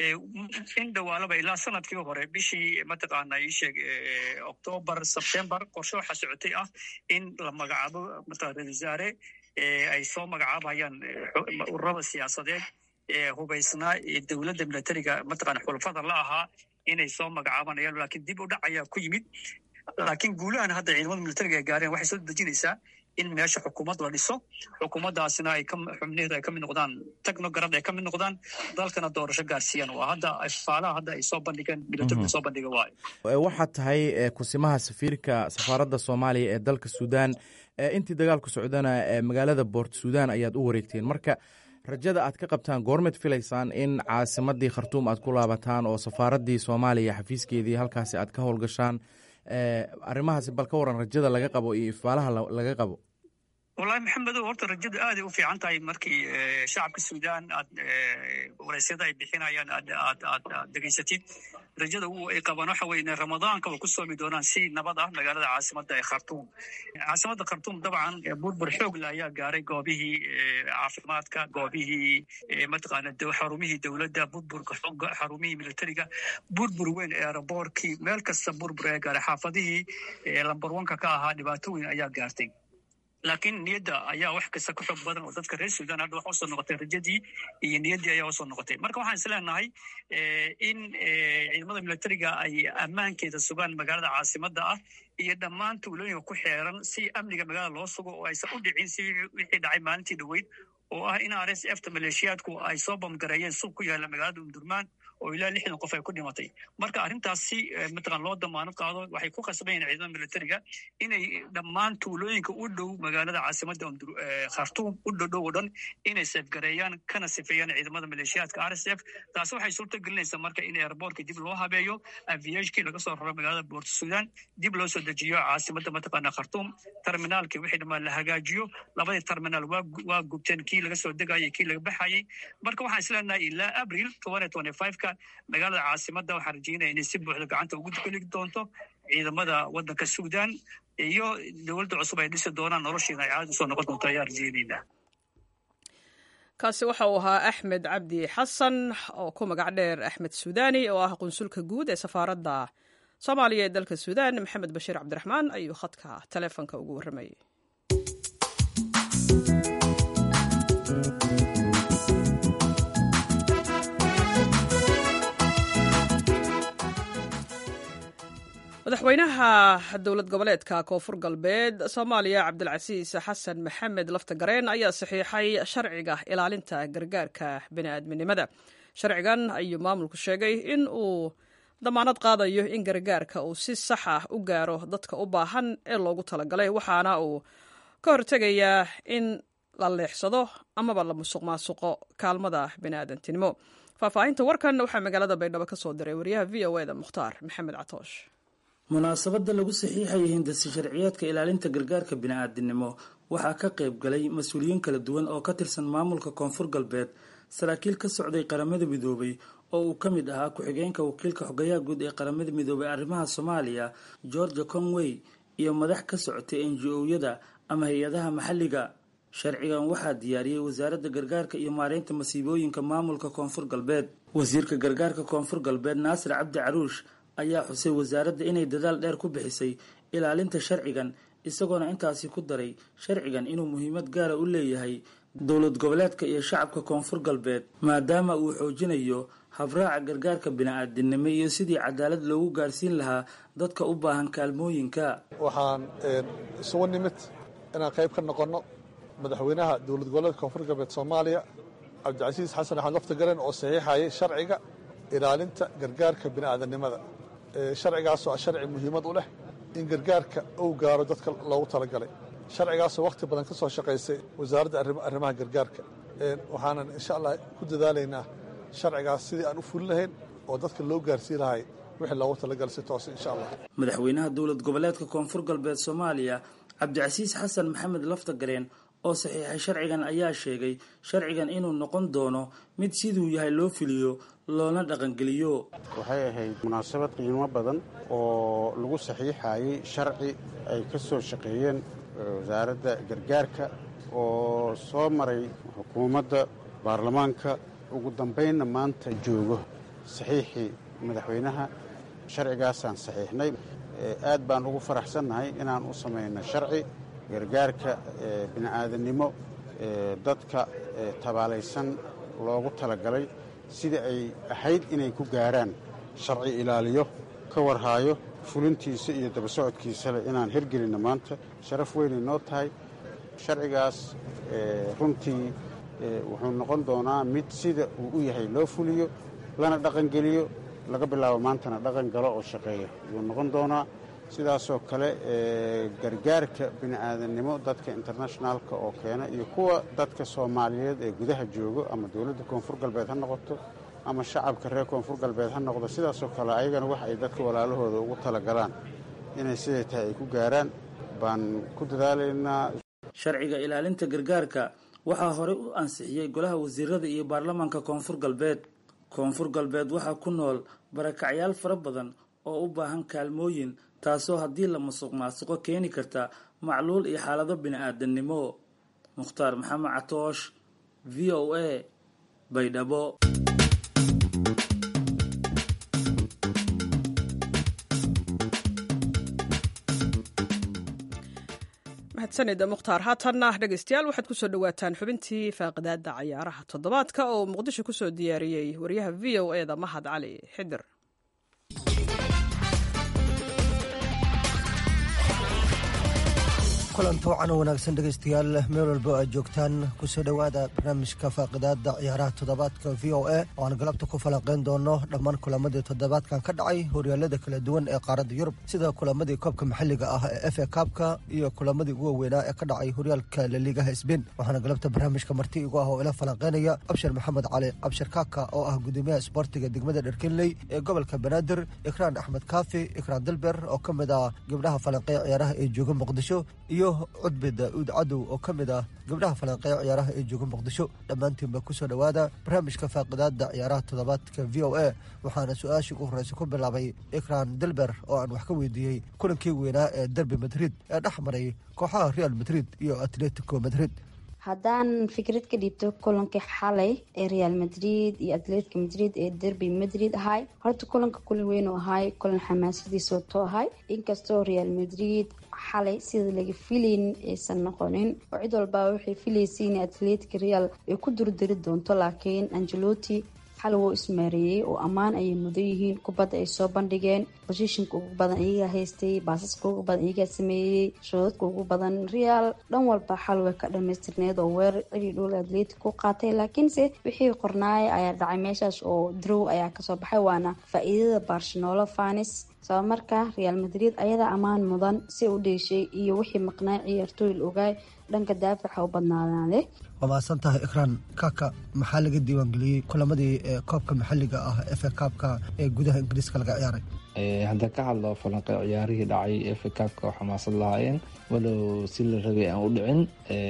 in dhawaalaba ilaa sanadkii hore bishii mataqaana iisheeg octoobar sebtembar qorshe waxaa socotay ah in la magacaabo mataqana ra wasaare ay soo magacaabayaan ururada siyaasadeed ee hubaysnaa ee dowladda militariga mataqana xulafada la ahaa inay soo magacaabanayaan laakiin dib u dhac ayaa ku yimid laakiin guulahan hadda ciidamada militariga ay gaareen waxay soo dejinaysaa in meesha xukuumad la dhiso xukuumaddaasina ay xubnaheedu ay ka mid noqdaan technograd ay ka mid noqdaan dalkana doorasho gaarsiiyaan waa hadda faalaha hadda ay soo bandhigeen militariga soo bandhiga waayo waxaad tahay kusimaha safiirka safaaradda soomaaliya ee dalka suudaan intii dagaalku socdana magaalada boort suudaan ayaad u wareegteen marka rajada aad ka qabtaan goormeed filaysaan in caasimadii khartuum aad ku laabataan oo safaaraddii soomaaliya xafiiskeedii halkaasi aad ka howlgashaan arrimahaasi bal ka waran rajada laga qabo iyo ifaalaha laga qabo wallahi maxamedow horta rajadu aaday u fiican tahay markii shacabka suudaan aad wareysyada ay bixinayaan aad aad aad degeysatid rajada ay qabaan waxa weye inay ramadaanka ku soomi doonaan si nabad ah magaalada caasimada ee khartuum caasimada khartuum dabcan burbur xoogle ayaa gaaray goobihii caafimaadka goobihii mataqaana xarumihii dowladda burburka xarumihii militariga burbur weyn ee aeroboorkii meel kasta burbur ayaa gaaray xaafadihii lambar wanka ka ahaa dhibaato weyn ayaa gaartay laakiin niyadda ayaa wax kasta ku xoog badan oo dadka reer suudaan hadda waxa usoo noqotay rajadii iyo niyaddii ayaa usoo noqotay marka waxaan isleenahay in ciidamada militariga ay ammaankeeda sugaan magaalada caasimada ah iyo dhammaan tuulooyinka ku xeeran si amniga magaalada loo sugo oo aysan u dhicin si wixii dhacay maalintii dhoweyd oo ah in r s f ta maleeshiyaadku ay soo bamgareeyeen suuq ku yaalla magaalada umdurmaan oo ilaa lixdan qof ay ku dhimatay marka arrintaas si mataqan loo damaano qaado waxay ku khasban yihin ciidamada militariga inay dhammaan tuulooyinka u dhow magaalada caasimadda khartuum u dhodhow oo dhan inay seefgareeyaan kana sifeeyaan ciidamada maleeshiyaadka r s f taasi waxay suurta gelinaysaa marka in airboortka dib loo habeeyo aviashkii laga soo raro magaalada boort sudan dib loo soo dejiyo caasimadda mataqaana khartuum terminaalkii wixii dhammaan la hagaajiyo labadii terminaal waa gubteen kii laga soo degayay kii laga baxayay marka waxaan isleenahay ilaa abril ka magaalada caasimada waxaan rajeynaya inay si buuxda gacanta ugu geli doonto ciidamada wadanka suudan iyo dowladda cusub ay dhisi doonaan noloshiina ay caadi usoo noqon doonto ayaa rajeyneynaa kaasi waxa uu ahaa axmed cabdi xasan oo ku magac dheer axmed suudani oo ah qunsulka guud ee safaaradda soomaaliya ee dalka suudan maxamed bashiir cabdiraxmaan ayuu khadka taleefonka ugu warramayay madaxweynaha dowlad goboleedka koonfur galbeed soomaaliya cabdilcasiis xasan maxamed laftagareen ayaa saxiixay sharciga ilaalinta gargaarka bini'aadminimada sharcigan ayuu maamulku sheegay in uu damaanad qaadayo in gargaarka uu si sax ah u gaaro dadka u baahan ee loogu talagalay waxaana uu ka hortegayaa in la leexsado amaba la musuq maasuqo kaalmada bini'aadantinimo faahfaahinta warkan waxaa magaalada baydhabo ka soo diray wariyaha v o eda mukhtaar maxamed catoosh munaasabadda lagu saxiixayay hindasi sharciyeedka ilaalinta gargaarka bini'aadinimo waxaa ka qayb galay mas-uuliyiin kala duwan oo ka tirsan maamulka koonfur galbeed saraakiil ka socday qaramada midoobay oo uu ka mid ahaa ku-xigeenka wakiilka xogayaha guud ee qaramada midoobay arrimaha soomaaliya georgia conway iyo madax ka socotay n g o-yada ama hay-adaha maxalliga sharcigan waxaa diyaariyey wasaaradda gargaarka iyo maareynta masiibooyinka maamulka koonfur galbeed wasiirka gargaarka koonfur galbeed naasir cabdi caruush ayaa xusay wasaaradda inay dadaal dheer ku bixisay ilaalinta sharcigan isagoona intaasi ku daray sharcigan inuu muhiimad gaara u leeyahay dowlad goboleedka iyo shacabka koonfur galbeed maadaama uu xoojinayo habraaca gargaarka bini-aadinimo iyo sidii cadaalad loogu gaarsiin lahaa dadka u baahan kaalmooyinka waxaan isugu nimid inaan qayb ka noqonno madaxweynaha dowlad goboleedka koonfur galbeed soomaaliya cabdicasiis xasan axmed laftagaren oo saxiixayay sharciga ilaalinta gargaarka bini'aadanimada sharcigaasoo ah sharci muhiimad u leh in gargaarka uu gaaro dadka loogu talagalay sharcigaasoo wakhti badan ka soo shaqaysay wasaaradda arrimaha gargaarka waxaanan insha allah ku dadaalaynaa sharcigaas sidii aan u fulin lahayn oo dadka loo gaarsii lahay wixii loogu talagalay si toose insha allah madaxweynaha dowlad goboleedka koonfur galbeed soomaaliya cabdicasiis xasan maxamed laftagareen oo saxiixay sharcigan ayaa sheegay sharcigan inuu noqon doono mid siduu yahay loo fuliyo loona dhaqangeliyo waxay ahayd munaasabad qiimo badan oo lagu saxiixayay sharci ay ka soo shaqeeyeen wasaaradda gargaarka oo soo maray xukuumadda baarlamaanka ugu dambaynna maanta joogo saxiixii madaxweynaha sharcigaasaan saxiixnay aad baan ugu faraxsannahay inaan u samayno sharci gargaarka bini'aadanimo dadka tabaalaysan loogu talagalay sidai ay ahayd inay ku gaaraan sharci ilaaliyo ka warhaayo fulintiisa iyo daba socodkiisale inaan hirgelinno maanta sharaf weynay noo tahay sharcigaas runtii wuxuu noqon doonaa mid sida uu u yahay loo fuliyo lana dhaqangeliyo laga bilaabo maantana dhaqan galo oo shaqeeya ayuu noqon doonaa sidaasoo kale gargaarka bini aadannimo dadka internationaalka oo keena iyo kuwa dadka soomaaliyeed ee gudaha joogo ama dowladda koonfur galbeed ha noqoto ama shacabka reer koonfur galbeed ha noqdo sidaasoo kale ayagana wax ay dadka walaalahooda ugu talagalaan inay siday tahay ay ku gaaraan baan ku dadaalaynaa sharciga ilaalinta gargaarka waxaa horey u ansixiyey golaha wasiirada iyo baarlamaanka koonfur galbeed koonfur galbeed waxaa ku nool barakacyaal fara badan oo u baahan kaalmooyin taasoo haddii la musuq maasuqo keeni karta macluul iyo xaalado bini-aadannimo mukhtaar maxamed catoosh v o a baydhabo mahadsanida mukhtaar haatanna dhegeystayaal waxaad kusoo dhawaataan xubintii faaqidaada cayaaraha toddobaadka oo muqdisho kusoo diyaariyey wariyaha v o e da mahad cali xidir kulanto wacan wanaagsan dhegaystayaal meel walbo aad joogtaan kusoo dhowaada barnaamijka faaqidaada ciyaaraha toddobaadka v o a oo aan galabta ku falanqayn doono dhammaan kulamadii toddobaadkan ka dhacay horyaalada kala duwan ee qaaradda yurub sida kulamadii koobka maxalliga ah ee f a kaabka iyo kulamadii ugu waaweynaa ee ka dhacay horyaalka laliigaha sbain waxaana galabta barnaamijka marti igu ah oo ila falanqaynaya abshir maxamed cali abshir kaaka oo ah gudoomiyaha isboortiga degmada dherkenley ee gobolka banaadir ikraan axmed kaafi ikraan dilber oo ka mid ah gabdhaha falanqeeya ciyaaraha ee jooga muqdisho iyo cudbi daa'uud cadow oo ka mid ah gabdhaha falanqeeya ciyaaraha ee jooga muqdisho dhammaantiinba kusoo dhowaada barnaamijka faaqidaada ciyaaraha toddobaadka v o a waxaana su-aashii ugu horreysa ku bilaabay ikraan dilber oo aan wax ka weydiiyey kulankii weynaa ee derbi madrid ee dhex maray kooxaha real madrid iyo atletico madrid haddaan fikrad ka dhiibto kulankii xalay ee real madrid iyo atletica madrid ee derby madrid ahay horta kulanka kulan weyn u ahay kulan xamaasadiisa wato ahay inkastoo real madrid xalay sida laga filayn aysan noqonin oo cid walbaa waxay filaysay in atletica real ay ku durdari doonto laakiin angeloti xal wuu ismaareeyey oo ammaan ayay mudan yihiin kubadda ay soo bandhigeen bosishinka ugu badan iyagaa haystay baasaska ugu badan iyagaa sameeyey shoodadka ugu badan real dhan walba xal way ka dhamaystirneed oo weerar celi dhul atletic ku qaatay laakiinse wixii qornaaya ayaa dhacay meeshaas oo drow ayaa kasoo baxay waana faa-iidada barcelona fanis sabab marka real madrid ayadaa ammaan mudan si u dheeshay iyo wixii maqnaa ciyaartooy la ogaay dhanka daafaca u badnaadaade waa mahadsan tahay ikraan kaka maxaa laga diiwaangeliyey kulamadii koobka maxalliga ah efe kaabka ee gudaha ingiriiska laga ciyaaray haddaan ka hadlo falanqe ciyaarihii dhacay efe kaabka oo xamaasad lahaayeen walow si la rabay aan u dhicin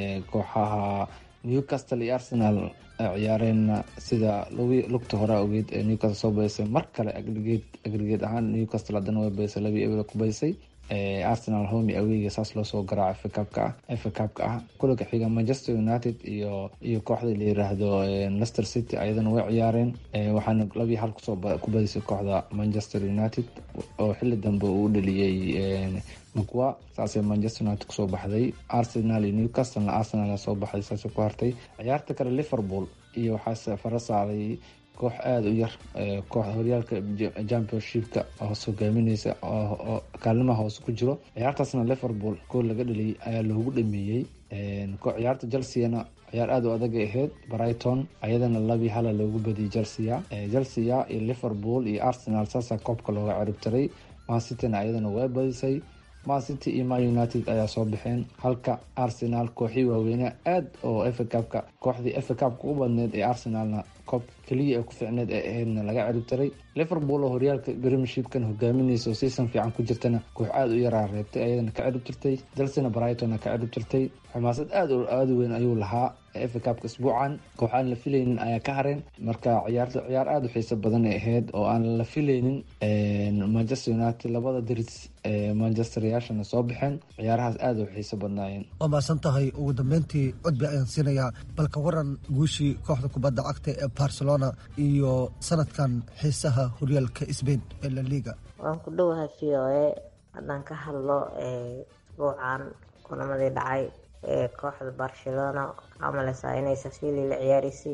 kooxaha newcastle iyo arsenal ciyaareenna sida lugta hore ogeed ee newcastle soo baysay mar kale agrigeed ahaan newcastle haddana way baysay labii ebla ku baysay arsenal homi aweyga saas loosoo garaaca fkabka ah fkabka ah kulanka xiga manchester united iyo iyo kooxda la yiraahdo lester city ayadana way ciyaareen waxaana labii hal kusoo ku badisay kooxda manchester united oo xili dambe uu dhaliyey mcwa saasay manchester united kusoo baxday arsenal iyo newcastlena arsenal soo baxday saasay ku hartay ciyaarta kale liverpool iyo waxaase fara saaray koox aada u yar kooxda horyaalka championshipka hoos hogaamineysa oo kaalimaha hoose ku jiro ciyaartaasna liverpool gool laga dhaliyay ayaa loogu dhameeyey ciyaarta chelseana ciyaar aada u adagay ahayd brighton ayadana labii hala loogu badiyay chelsea chelsea iyo liverpool iyo arsenal saasaa koobka looga ciribtiray mancityna ayadana way badisay mancity iyo man united ayaa soo baxeen halka arsenal kooxii waaweynea aad oo efacabka kooxdii efacabka u badneed ee arsenalna koob keliya ee ku ficneed ee ahaydna laga ciribtiray liverpool oo horyaalka premiershipkan hogaaminaysa oo season fiican ku jirtana koox aada u yaraa reebtay ayadana ka ciribtirtay chelsena brightonna ka ciribtirtay xamaasad aad aada weyn ayuu lahaa efacabka isbuucan koox aan la filaynin ayaa ka hareen marka ciyaarta ciyaar aada u xiiso badan ay ahayd oo aan la filaynin manchester united labada diris ee manchester yaashana soo baxeen ciyaarahaas aada u xiiso badnaayeen waa mahadsan tahay ugu dambeyntii cudbi ayaan siinayaa balka waran guushii kooxda kubadda cagta ee barcelona iyo sanadkan xiisaha horyaalka sbain ee la liga waan ku dhowahay v o a haddaan ka hadlo isbuucan kulamadii dhacay ee kooxda barcelona amaleysaa inay safili la ciyaaraysay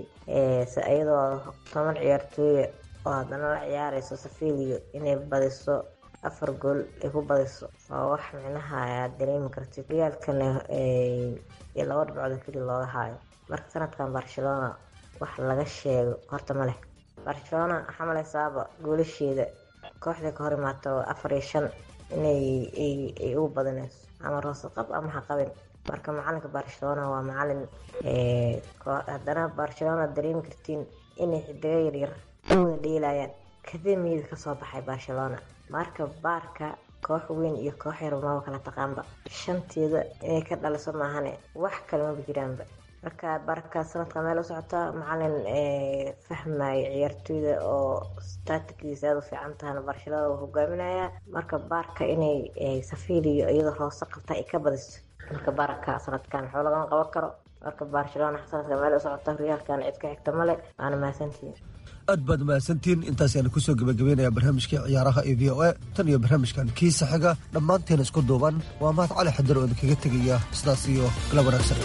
iyadoo toban ciyaartooya oo haddana la ciyaareyso safiliyo inay badiso afar gool ay ku badiso waa wax micnaha aad dareemi kartid riyaalkana iyo laba dhibcood keli looga haayo marka sanadkan barcelona wax laga sheego horta ma leh barcelona waxaa malaysaaba goolasheeda kooxda ka hor imaato afar iyo shan inay ay ugu badanayso ama roosaqab ama haqabin marka macalinka barcelona waa macalin haddana barcelona dareemi kartiin inay xidigo yaryar wada dheelayaan kademiyada kasoo baxay barcelona marka baarka koox weyn iyo koox yar maba kala taqaanba shanteeda inay ka dhaliso maahane wax kale maba jiraanba marka barka sanadka meel u socota macalin fahmaya ciyaartooyda oo statikdiisa aada u fiican tahana barcelona uu hogaaminaya marka baarka inay safiiliyo iyadoo hoose qabta ay ka badiso marka baraka sanadkan waxba lagama qaban karo marka barcelona sanadka meel u socota horyaalkan cid ka xigta male waana mahadsantihiin aad baad mahadsantihiin intaasaan kusoo gebagabeynaya barnaamijkii ciyaaraha ee v o a tan iyo barnaamijkan kiisa xiga dhammaanteen isku duuban waa mahad cali xadar oo idinkaga tegaya sidaas iyo kala wanaagsan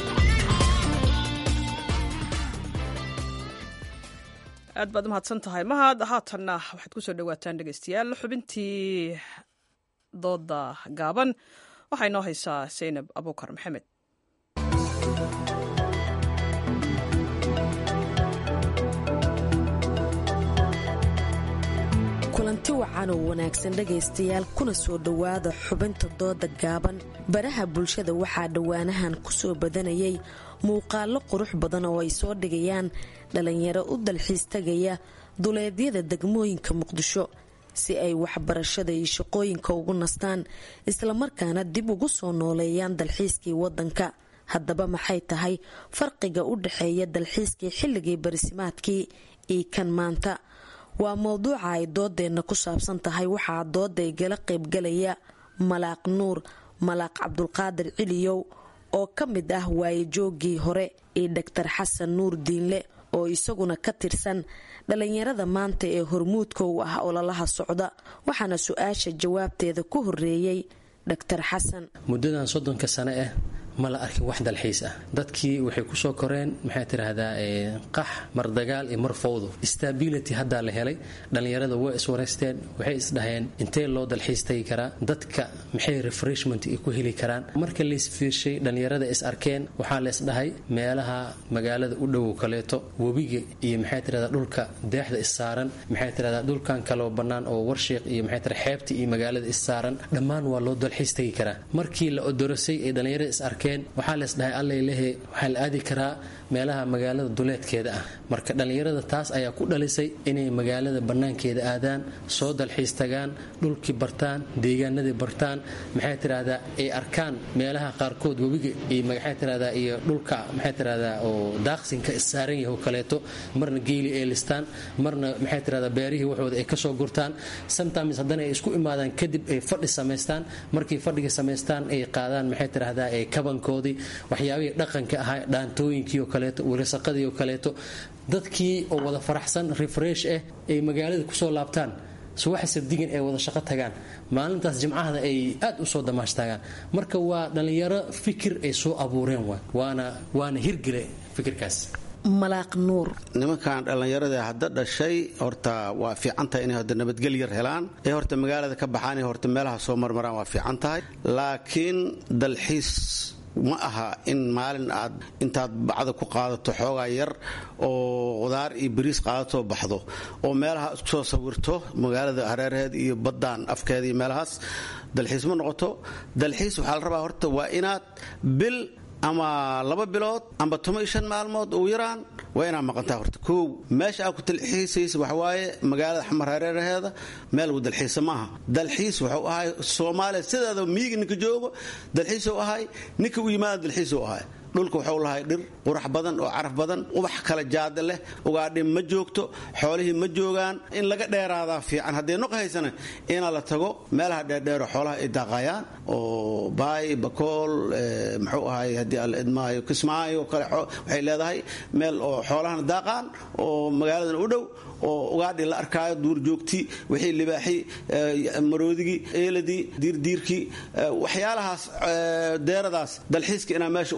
aad baad umahadsan tahay mahad haatanna waxaad kusoo dhawaataan dhegeystayaal xubintii dooda gaaban waxaa inoo haysaa saynab abuukar maxamed kulanti wacan oo wanaagsan dhegaystayaal kuna soo dhowaada xubinta dooda gaaban baraha bulshada waxaa dhowaanahan kusoo badanayay muuqaallo qurux badan oo ay soo dhigayaan dhalinyaro u dalxiis tagaya duleedyada degmooyinka muqdisho si ay waxbarashada iyo shaqooyinka ugu nastaan islamarkaana dib ugu soo nooleeyaan dalxiiskii wadanka haddaba maxay tahay farqiga u dhexeeya dalxiiskii xilligii barisimaadkii iyo kan maanta waa mowduuca ay doodeenna ku saabsan tahay waxaa dooda igala qaybgalaya malaaq nuur malaaq cabdulqaadir ciliyow oo ka mid ah waayejooggii hore iyo dhaktar xasan nuur diinle oo isaguna ka tirsan dhalinyarada maanta ee hormuudka u ah ololaha socda waxaana su-aasha jawaabteeda ku horeeyey dhaktar xasan muddadan soddonka sane ah ma la arkin wax dalxiis ah dadkii waxay kusoo koreen maxay tiraahdaa qax mar dagaal iyo mar fowdo stability haddaa la helay dhallinyarada way iswareysteen waxay isdhaheen intee loo dalxiis tagi karaa dadka maxay refreshment ku heli karaan marka laisfiirshay dhallinyarada is arkeen waxaa laysdhahay meelaha magaalada u dhowow kaleeto webiga iyo maxay tirahdaa dhulka deexda issaaran maxay tirahdaa dhulkan kaloo bannaan oo warshiiq iyo maxay tira xeebta iyo magaalada issaaran dhammaan waa loo dalxiis tagi karaa markii la odorosay ee dhallinyarada is arkeen waxaa leesdhahay allalehe waxaa la aadi karaa meelaha magaalada duleedkeeda ah marka dhallinyarada taas ayaa ku dhalisay inay magaalada bannaankeeda aadaan soo dalxiis tagaan dhulkii bartaan deegaanadii bartaan maxay tirahdaa ay arkaan meelaha qaarkood webiga iyo maxay tirahdaa iyo dhulka maxay tirahdaa oo daaqsinka issaaran yahay oo kaleeto marna geeli ay listaan marna maxay tirahdaa beerihii waxooda ay kasoo gurtaan sometimes haddana ay isku imaadaan kadib ay fadhi samaystaan markii fadhiga samaystaan ay qaadaan maxay tirahdaa ee kabankoodii waxyaabihii dhaqanka ahaa dhaantooyinkii oo kaleeto wilasaqadii oo kaleeto dadkii oo wada faraxsan refresh ah ay magaalada kusoo laabtaan subaxa sabdigan ay wada shaqo tagaan maalintaas jimcahada ay aad u soo damaashtagaan marka waa dhallinyaro fikir ay soo abuureen waana waana hirgele fikirkaas malaaq nuur nimankan dhallinyarada hadda dhashay horta waa fiican tahay inay horta nabadgel yar helaan ee horta magaalada ka baxaan ee horta meelaha soo marmaraan waa fiican tahay laakiin dalxiis ma aha in maalin aad intaad bacda ku qaadato xoogaa yar oo qudaar iyo bariis qaadatoo baxdo oo meelaha isku soo sawirto magaalada hareeraheed iyo baddaan afkeeda iyo meelahaas dalxiis ma noqoto dalxiis waxaa la rabaa horta waa inaad bil ama laba bilood amba toban iyo shan maalmood ugu yaraan waa inaad maqantaa horta kow meesha aad ku dalxiisaysa waxawaaye magaalada xamar hareeraheeda meel lagu dalxiisa maaha dalxiis wuxuu ahay soomaaliya sideeda miyiga ninka joogo dalxiisuu ahay ninka u yimaada dalxiisuu ahay dhulka waxuu lahay dhir qurax badan oo caraf badan ubax kala jaada leh ugaadhi ma joogto xoolihii ma joogaan in laga dheeraadaa fiican haddii noq haysana inaa la tago meelaha dheerdheero xoolaha ay daaqayaan oo baay bakool muxuu ahay haddii alla idmaayo kismaayo kale waxay leedahay meel oo xoolahana daaqaan oo magaaladan u dhow oo ugaadhi la arkaayo duurjoogtii wixii libaaxii maroodigii eeladii diirdiirkii waxyaalahaas deeradaas dalxiiska inaa meesha u tagtaa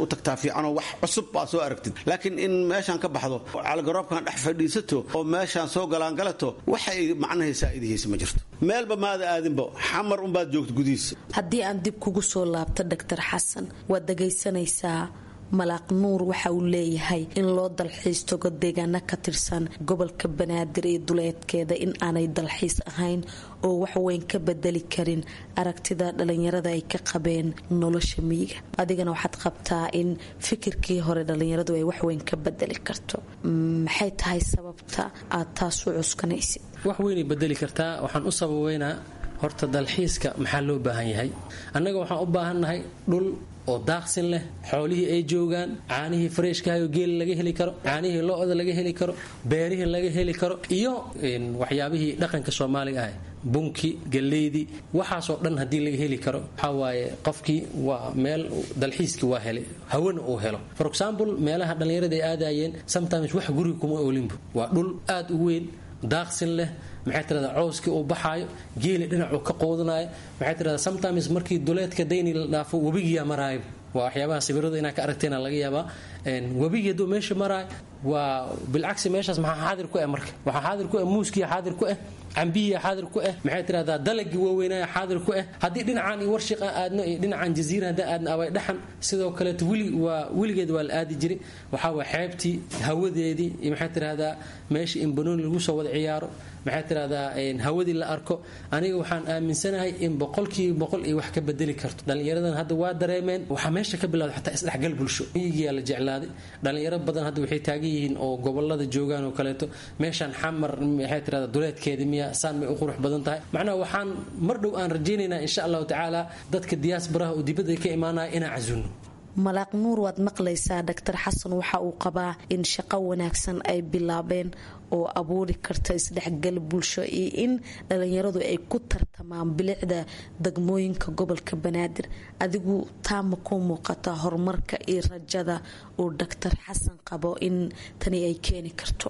fiicanoo wax cusub baa soo aragtid laakiin in meeshaan ka baxdo caligaroobkan dhex fadhiisato oo meeshaan soo galaangalato waxay macnahaysaa idihiisa ma jirto meelba maada aadinba xamar unbaad joogta gudihiisa haddii aan dib kugu soo laabto doctor xasan waad dhagaysanaysaa malaaq nuur waxa uu leeyahay in loo dalxiis tago deegaano ka tirsan gobolka banaadir iyo duleedkeeda in aanay dalxiis ahayn oo waxweyn ka bedeli karin aragtida dhalinyarada ay ka qabeen nolosha miyiga adigana waxaad qabtaa in fikirkii hore dhalinyaradu ay waxweyn ka bedeli karto maxay tahay sababta aad taas u cuskanaysid wax weynay bedeli kartaa waxaan u sababeynaa horta dalxiiska maxaa loo baahan yahay annaga waxaan u baahannahay dhul oo daaqsin leh xoolihii ay joogaan caanihii fareeshkahayo geeli laga heli karo caanihii lo-da laga heli karo beerihii laga heli karo iyo waxyaabihii dhaqanka soomaaliga ah bunki galeydii waxaasoo dhan haddii laga heli karo waxaa waaye qofkii waa meel dalxiiskii waa helay hawana uu helo for example meelaha dhallinyarada ay aadayeen sometimes wax guriga kuma oolinbu waa dhul aad u weyn daaqsin leh maxay tirahdaa cooskii uu baxaayo geeli dhinacuu ka qoodanayo maxay tirahdaa sometimes markii duleedka dayni la dhaafo webigiyaa maraayo waa waxyaabaha sawirada inaa ka aragteena laga yaabaa webigii hadduu meesha maraayo waa bilcagsi meeshaas maxaa xaadir ku ah marka waxaa xaadir ku ah muuskiya xaadir ku ah cambihiya xaadir ku ah maxay tirahdaa dalagii waaweynaya xaadir ku ah haddii dhinacaan iyo warshiqa aadno iyo dhinacan jaziira haddaan aadno abay dhaxan sidoo kaleeto weli waa weligeed waa la aadi jiray waxaa waa xeebtii hawadeedii iyo maxay tirahdaa meeshii in banooni lagu soo wada ciyaaro maxay tirahdaa hawadii la arko aniga waxaan aaminsanahay in boqolkiiba boqol iyo wax ka bedeli karto dhallinyaradan hadda waa dareemeen waxaa meesha ka bilawda xataa isdhexgal bulsho miyigiyaa la jeclaaday dhallinyaro badan hadda waxay taagan yihiin oo gobolada joogaan oo kaleeto meeshaan xamar maxay tirahdaa duleedkeeda miya saan may u qurux badan tahay macnaha waxaan mar dhow aan rajaynaynaa insha allahu tacaala dadka diyaasbaraha oo dibadda ka imaanaya inaan casuno malaaq nuur waad maqlaysaa doctor xasan waxa uu qabaa in shaqo wanaagsan ay bilaabeen oo abuuri karta isdhexgal bulsho iyo in dhalinyaradu ay ku tartamaan bilicda degmooyinka gobolka banaadir adigu taama ku muuqata horumarka iyo rajada uu doctor xasan qabo in tani ay keeni karto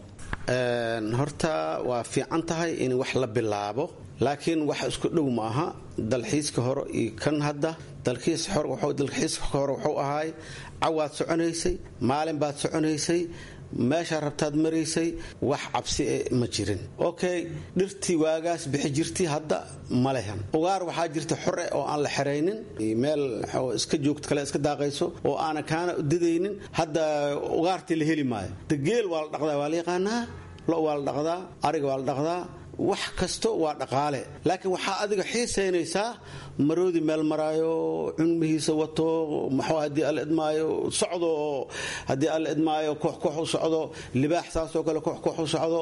horta waa fiican tahay in wax la bilaabo laakiin wax isku dhow ma aha dalxiiska hore iyo kan hadda dalxiiska hore wuxuu ahaay cawaad soconaysay maalin baad soconaysay meeshaa rabtaad maraysay wax cabsi e ma jirin okay dhirtii waagaas bixi jirtay hadda ma lehan ugaar waxaa jirta xore oo aan la xeraynin meel iska joogto kale iska daaqayso oo aanan kaana didaynin hadda ugaartii la heli maayo degeel waa la dhaqdaa waa la yaqaanaa lo waa la dhaqdaa ariga waa la dhaqdaa wax kasto waa dhaqaale laakiin waxaa adiga xiisaynaysaa maroodi meel maraayo cunmihiisa wato maxuu haddii alla idmaayo socdo oo haddii alla idmaayo koox koox u socdo libaax saasoo kale koox koox u socdo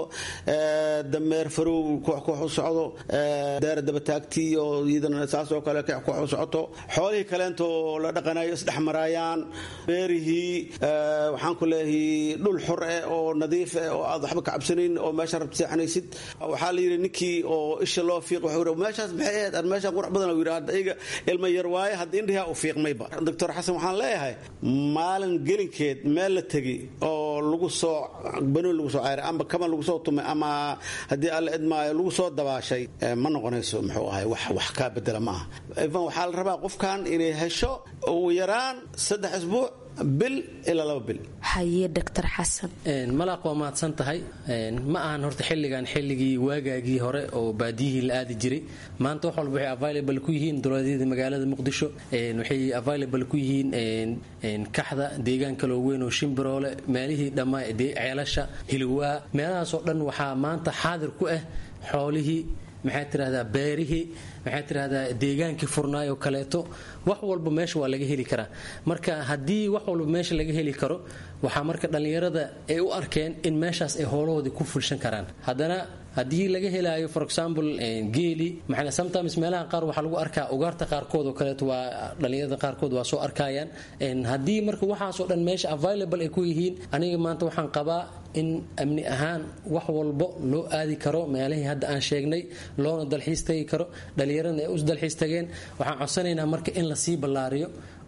dameer farow koox koox u socdo daara dabataagtii oo iyadana saasoo kale koox koox u socoto xoolihii kaleento la dhaqanayo isdhex maraayaan beerihii waxaan ku leeyahay dhul xor eh oo nadiif eh oo aad waxba ka cabsanayn oo meesha rabta seexanaysid waxaa la yidhi ninkii oo isha loo fiiq wuxuu meeshaas maxay ahayd aan meeshaan qurux badan yidhi hadda iyaga ilma yar waaye hadda indhihaa u fiiqmayba doctor xasan waxaan leeyahay maalin gelinkeed meel la tegi oo lagu soo banoon lagu soo cayray ama kaban lagu soo tumay ama haddii alla idmaayo lagu soo dabaashay ma noqonayso muxuu ahay wax wax kaa bedela ma aha ivan waxaa la rabaa qofkan inay hesho ugu yaraan saddex isbuuc bil ilaa laba bil haye doctor xasan malaaq waa mahadsan tahay ma ahan horta xilligan xilligii waagaagii hore oo baadiyihii la aadi jiray maanta wax walba waxay available ku yihiin dowladyada magaalada muqdisho waxay available ku yihiin kaxda deegaan kaloo weyn oo shimbiroole meelihii dhammaa ceelasha hilwaa meelahaasoo dhan waxaa maanta xaadir ku ah xoolihii maxay tirahdaa beerihii maxay tirahdaa deegaankii furnaayoo kaleeto wax walba meesha waa laga heli karaa marka haddii wax walba meesha laga heli karo waxaa marka dhallinyarada ay u arkeen in meeshaas ay hoolahoodii ku fulshan karaan haddana haddii laga helaayo for example geeli maxaa sometimes meelaha qaar waxaa lagu arkaa ugaarta qaarkood oo kaleeto waa dhallinyarada qaarkood waa soo arkayaan haddii marka waxaasoo dhan meesha available ay ku yihiin aniga maanta waxaan qabaa in amni ahaan wax walbo loo aadi karo meelihii hadda aan sheegnay loona dalxiis tagi karo dhallinyaradana ay u dalxiis tageen waxaan codsanaynaa marka in lasii ballaariyo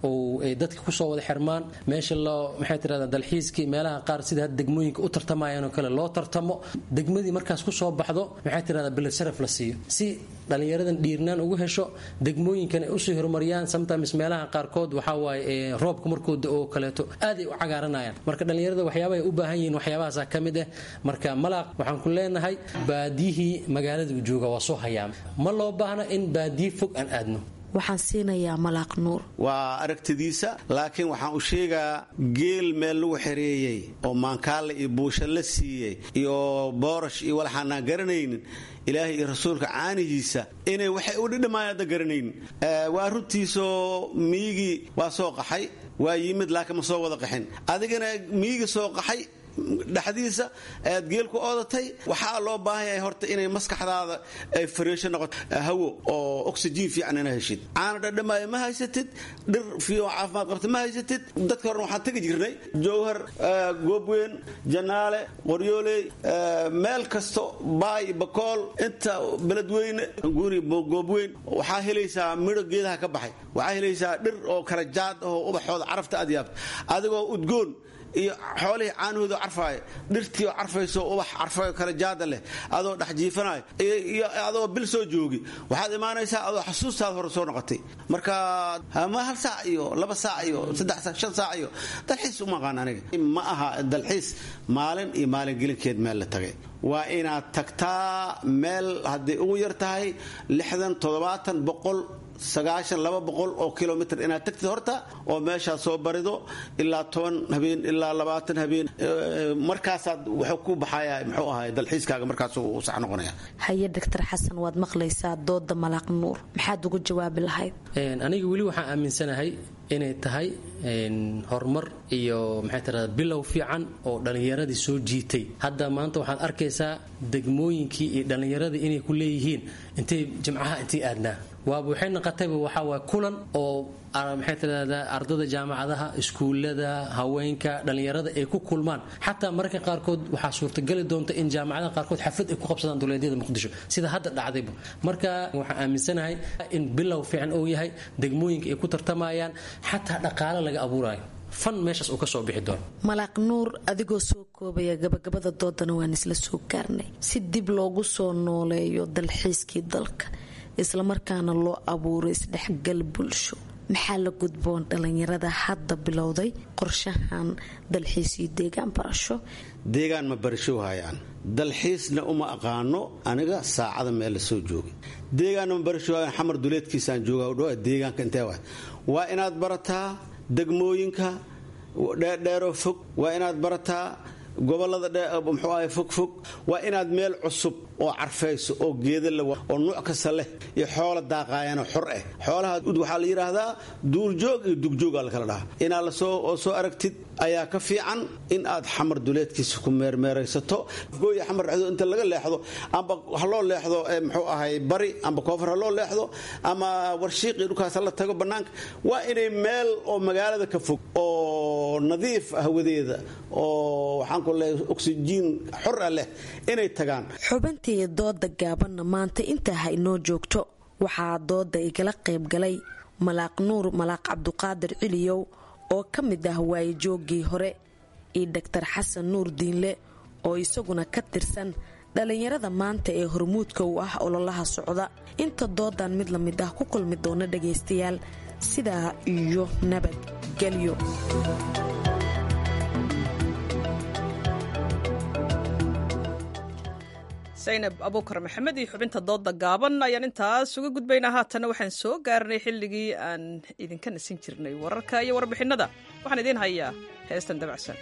oo ay dadka kusoo wada xirmaan meesha loo maxay tirahdaa dalxiiskii meelaha qaar sida hadda degmooyinka u tartamayaan oo kale loo tartamo degmadii markaas kusoo baxdo maxay tirahdaa bilad sharaf la siiyo si dhalinyaradan dhiirnaan ugu hesho degmooyinkan ay usii horumariyaan sometimes meelaha qaarkood waxaa waaye roobka markuu oo kaleeto aad ay u cagaaranayaan marka dhalinyarada waxyaabaha ay u baahan yihiin waxyaabahaasa ka mid ah marka malaaq waxaan ku leenahay baadiyihii magaalada jooga waa soo hayaama ma loo baahna in baadiyi fog aan aadno waxaan siinayaa malaaq nuur waa aragtidiisa laakiin waxaan u sheegaa geel meel lagu xereeyey oo maankaale iyo buusha la siiyey iyo boorash iyo walaxaanaan garanaynin ilaahay iyo rasuulka caanihiisa inay waxay u dhidhamaan adda garanaynin waa runtiisoo miyigii waa soo qaxay waa yimid laakiin ma soo wada qaxin adigana miyigii soo qaxay dhexdiisa aad geel ku oodatay waxaa loo baahan yahay horta inay maskaxdaada ay fariisho noqoto hawo oo oxygen fiican ina heshid caana dhadhamaayo ma haysatid dhir fiican caafimaad qabta ma haysatid dadka horena waxaan tegi jirnay jowhar goobweyn janaale qoryooley meel kasto baay bakool inta beledweyne guri goobweyn waxaa helaysaa midho geedaha ka baxay waxaa helaysaa dhir oo kala jaad oo ubaxooda carafta aad yaabta adigoo udgoon iyo xoolihii caanahooda carfaaya dhirtii oo carfayso ubax carfayo kale jaada leh adoo dhex jiifanayo iyo adoo bil soo joogi waxaad imaanaysaa adoo xasuustaada hore soo noqotay marka ma hal saac iyo laba saac iyo saddex saac shan saac iyo dalxiis uma aqaan aniga ma aha dalxiis maalin iyo maalin gelinkeed meel la tagay waa inaad tagtaa meel hadday ugu yar tahay lixdan toddobaatan boqol sagaashan laba boqol oo kilomitr inaad tagtid horta oo meeshaad soo barido ilaa toban habeen ilaa labaatan habeen markaasaad wuxuu ku baxaya muxuu ahay dalxiiskaaga markaas uu sax noqonaya haye doctor xasan waad maqlaysaa dooda malaaq nuur maxaad ugu jawaabi lahayd aniga weli waxaan aaminsanahay inay tahay horumar iyo maxay tirahdaa bilow fiican oo dhallinyaradii soo jiitay hadda maanta waxaad arkaysaa degmooyinkii iyo dhallinyaradii inay ku leeyihiin intay jimcaha intay aadnaa waaba waxay noqotayba waxaa waay kulan oo maxay tirahdaa ardada jaamacadaha iskuullada haweenka dhallinyarada ay ku kulmaan xataa mararka qaarkood waxaa suurtagali doonta in jaamacadaha qaarkood xaflad ay ku qabsadaan duleedyada muqdisho sida hadda dhacdayba marka waxaan aaminsanahay in bilow fiican uu yahay degmooyinka ay ku tartamayaan xataa dhaqaale laga abuurayo fan meeshaas uu ka soo bixi doono malaaq nuur adigoo soo koobaya gabagabada doodana waan isla soo gaarnay si dib loogu soo nooleeyo dalxiiskii dalka islamarkaana loo abuuro isdhexgal bulsho maxaa la gudboon dhallinyarada hadda bilowday qorshahan dalxiis iyo deegaan barasho deegaan ma barasho hayaan dalxiisna uma aqaano aniga saacada meel la soo joogay deegaanna ma barasho hayaan xamar duleedkiisaan jooga udhawa deegaanka intee waay waa inaad barataa degmooyinka dheerdheeroo fog waa inaad barataa gobolada muxuu ahay fogfog waa inaad meel cusub oo carfayso oo geeda la oo nuuc kasta leh iyo xoola daaqaayana xor ah xoolaha waxaa la yidhaahdaa duurjoog iyo dugjoog aa lakala dhahaa inaad lasoo oo soo aragtid ayaa ka fiican in aad xamar duleedkiisa ku meermeeraysato gooya xamar dhexdo inta laga leexdo amba ha loo leexdo muxuu ahay bari amba koonfur ha loo leexdo ama warshiiqii dhulkaas la tago bannaanka waa inay meel oo magaalada ka fog oo nadiif hawadeeda oo waxaan ku leeyahay oksijiin xor ah leh inay tagaan xubintii dooda gaabanna maanta intaa ha inoo joogto waxaa dooda igala qayb galay malaaq nuur malaaq cabduqaadir ciliyow oo ka mid ah waayejooggii hore iyo doctor xasan nuur diinle oo isaguna ka tirsan dhallinyarada maanta ee hormuudka u ah ololaha socda inta doodan mid la mid ah ku kulmi doona dhagaystayaal sidaa iyo nabadgelyo saynab abuukar maxamed iyo xubinta dooda gaaban ayaan intaas uga gudbaynaa haatanna waxaan soo gaarnay xilligii aan idinka nasin jirnay wararka iyo warbixinada waxaan idiin hayaa heestan dabacsan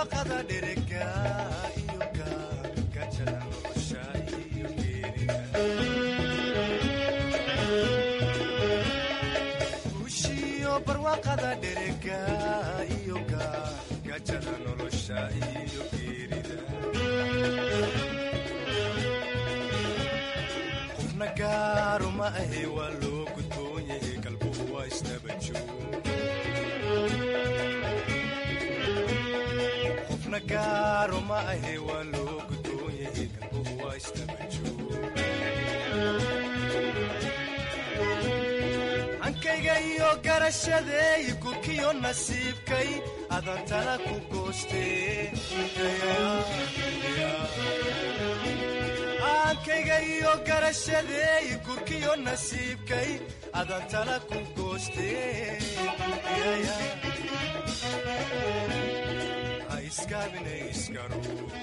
barwaaqada dherega iyo gajada nolosha iyo geerida guushiyo barwaaqada dherega iyo gajada nolosha iyo geerida qofna gaaru ma ahe waa loo gudboon yahay galbuhu waa isnabajoog qofna gaaro ma ahe waa loo gudboon yahay galbuhu waa isnabajoog hankayga iyo garashadeey gurkiyo nasiibkay adantana ku goostee hankayga iyo garashadeey gurkiyo nasiibkay adantana ku goostee ha iskaabine iskaro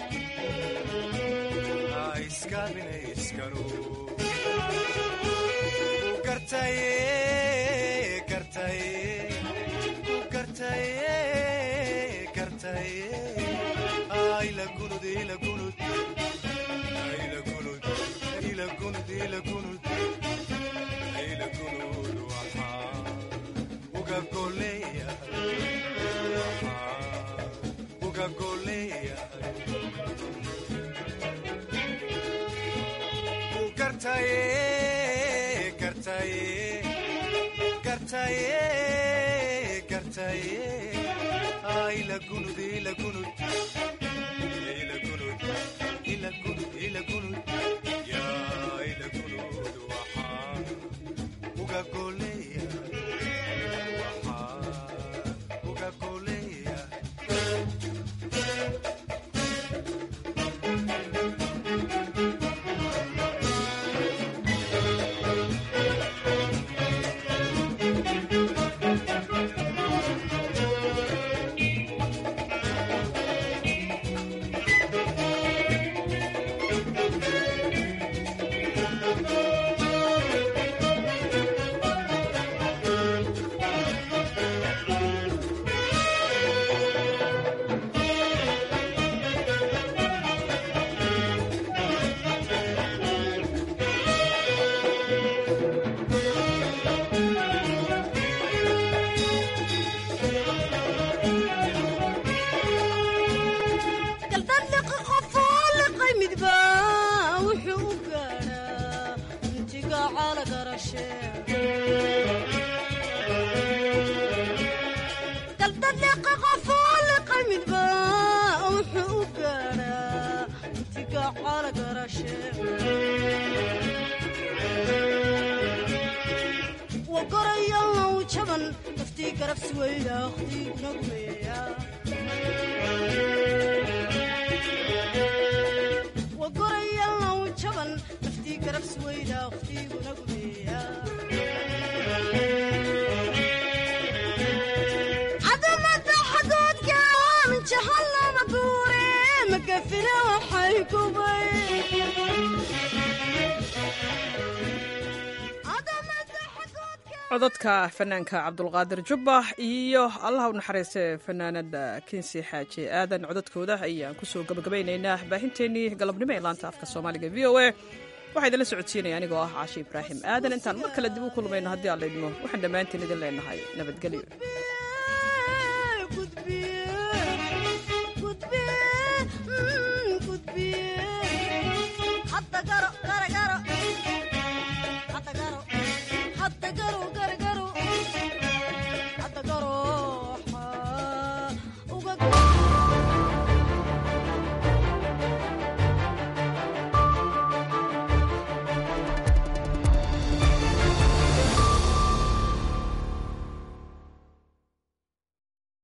ha iskaabine iskaro ku gartaye gartaye ku gartaye gartaye ayla gunud ila gunud ila gunud ila gunud ila gunud ila gunud waxaa uga goleeya waxaa uga goleeya ku gartaye gartaye gartaye gartaye ayla gunud ila gunud ila gunud ila gunud ila gunud yaa ila gunud waxaa uga goleeya waxaa uga goleeya galdadliqi qofoo liqay midba wuxuu u gaadhaa intiga caalagarashe galdadliqi qofoo liqay midba wuxuu u gaadhaa intiga caalagarashe wagoraya low jaban daftii garabsi weyda akhtiiguna gumeeya wagoraya low jaban daftii garabsi weyda akhtiiguna gumeeya cadamada xadoodkan jahallama guure magafina waxay gubay codadka fanaanka cabdulqaadir jubbax iyo allaha u naxariistee fanaanada kinsi xaaji aadan codadkooda ayaan kusoo gabagabaynaynaa baahinteennii galabnimo ee laanta afka soomaaliga v o a waxaa idinla socodsiinaya anigoo ah caashi ibraahim aadan intaan mar kale dib u kulmayno haddii aan laydmo waxaan dhammaantiin idin leenahay nabadgelyo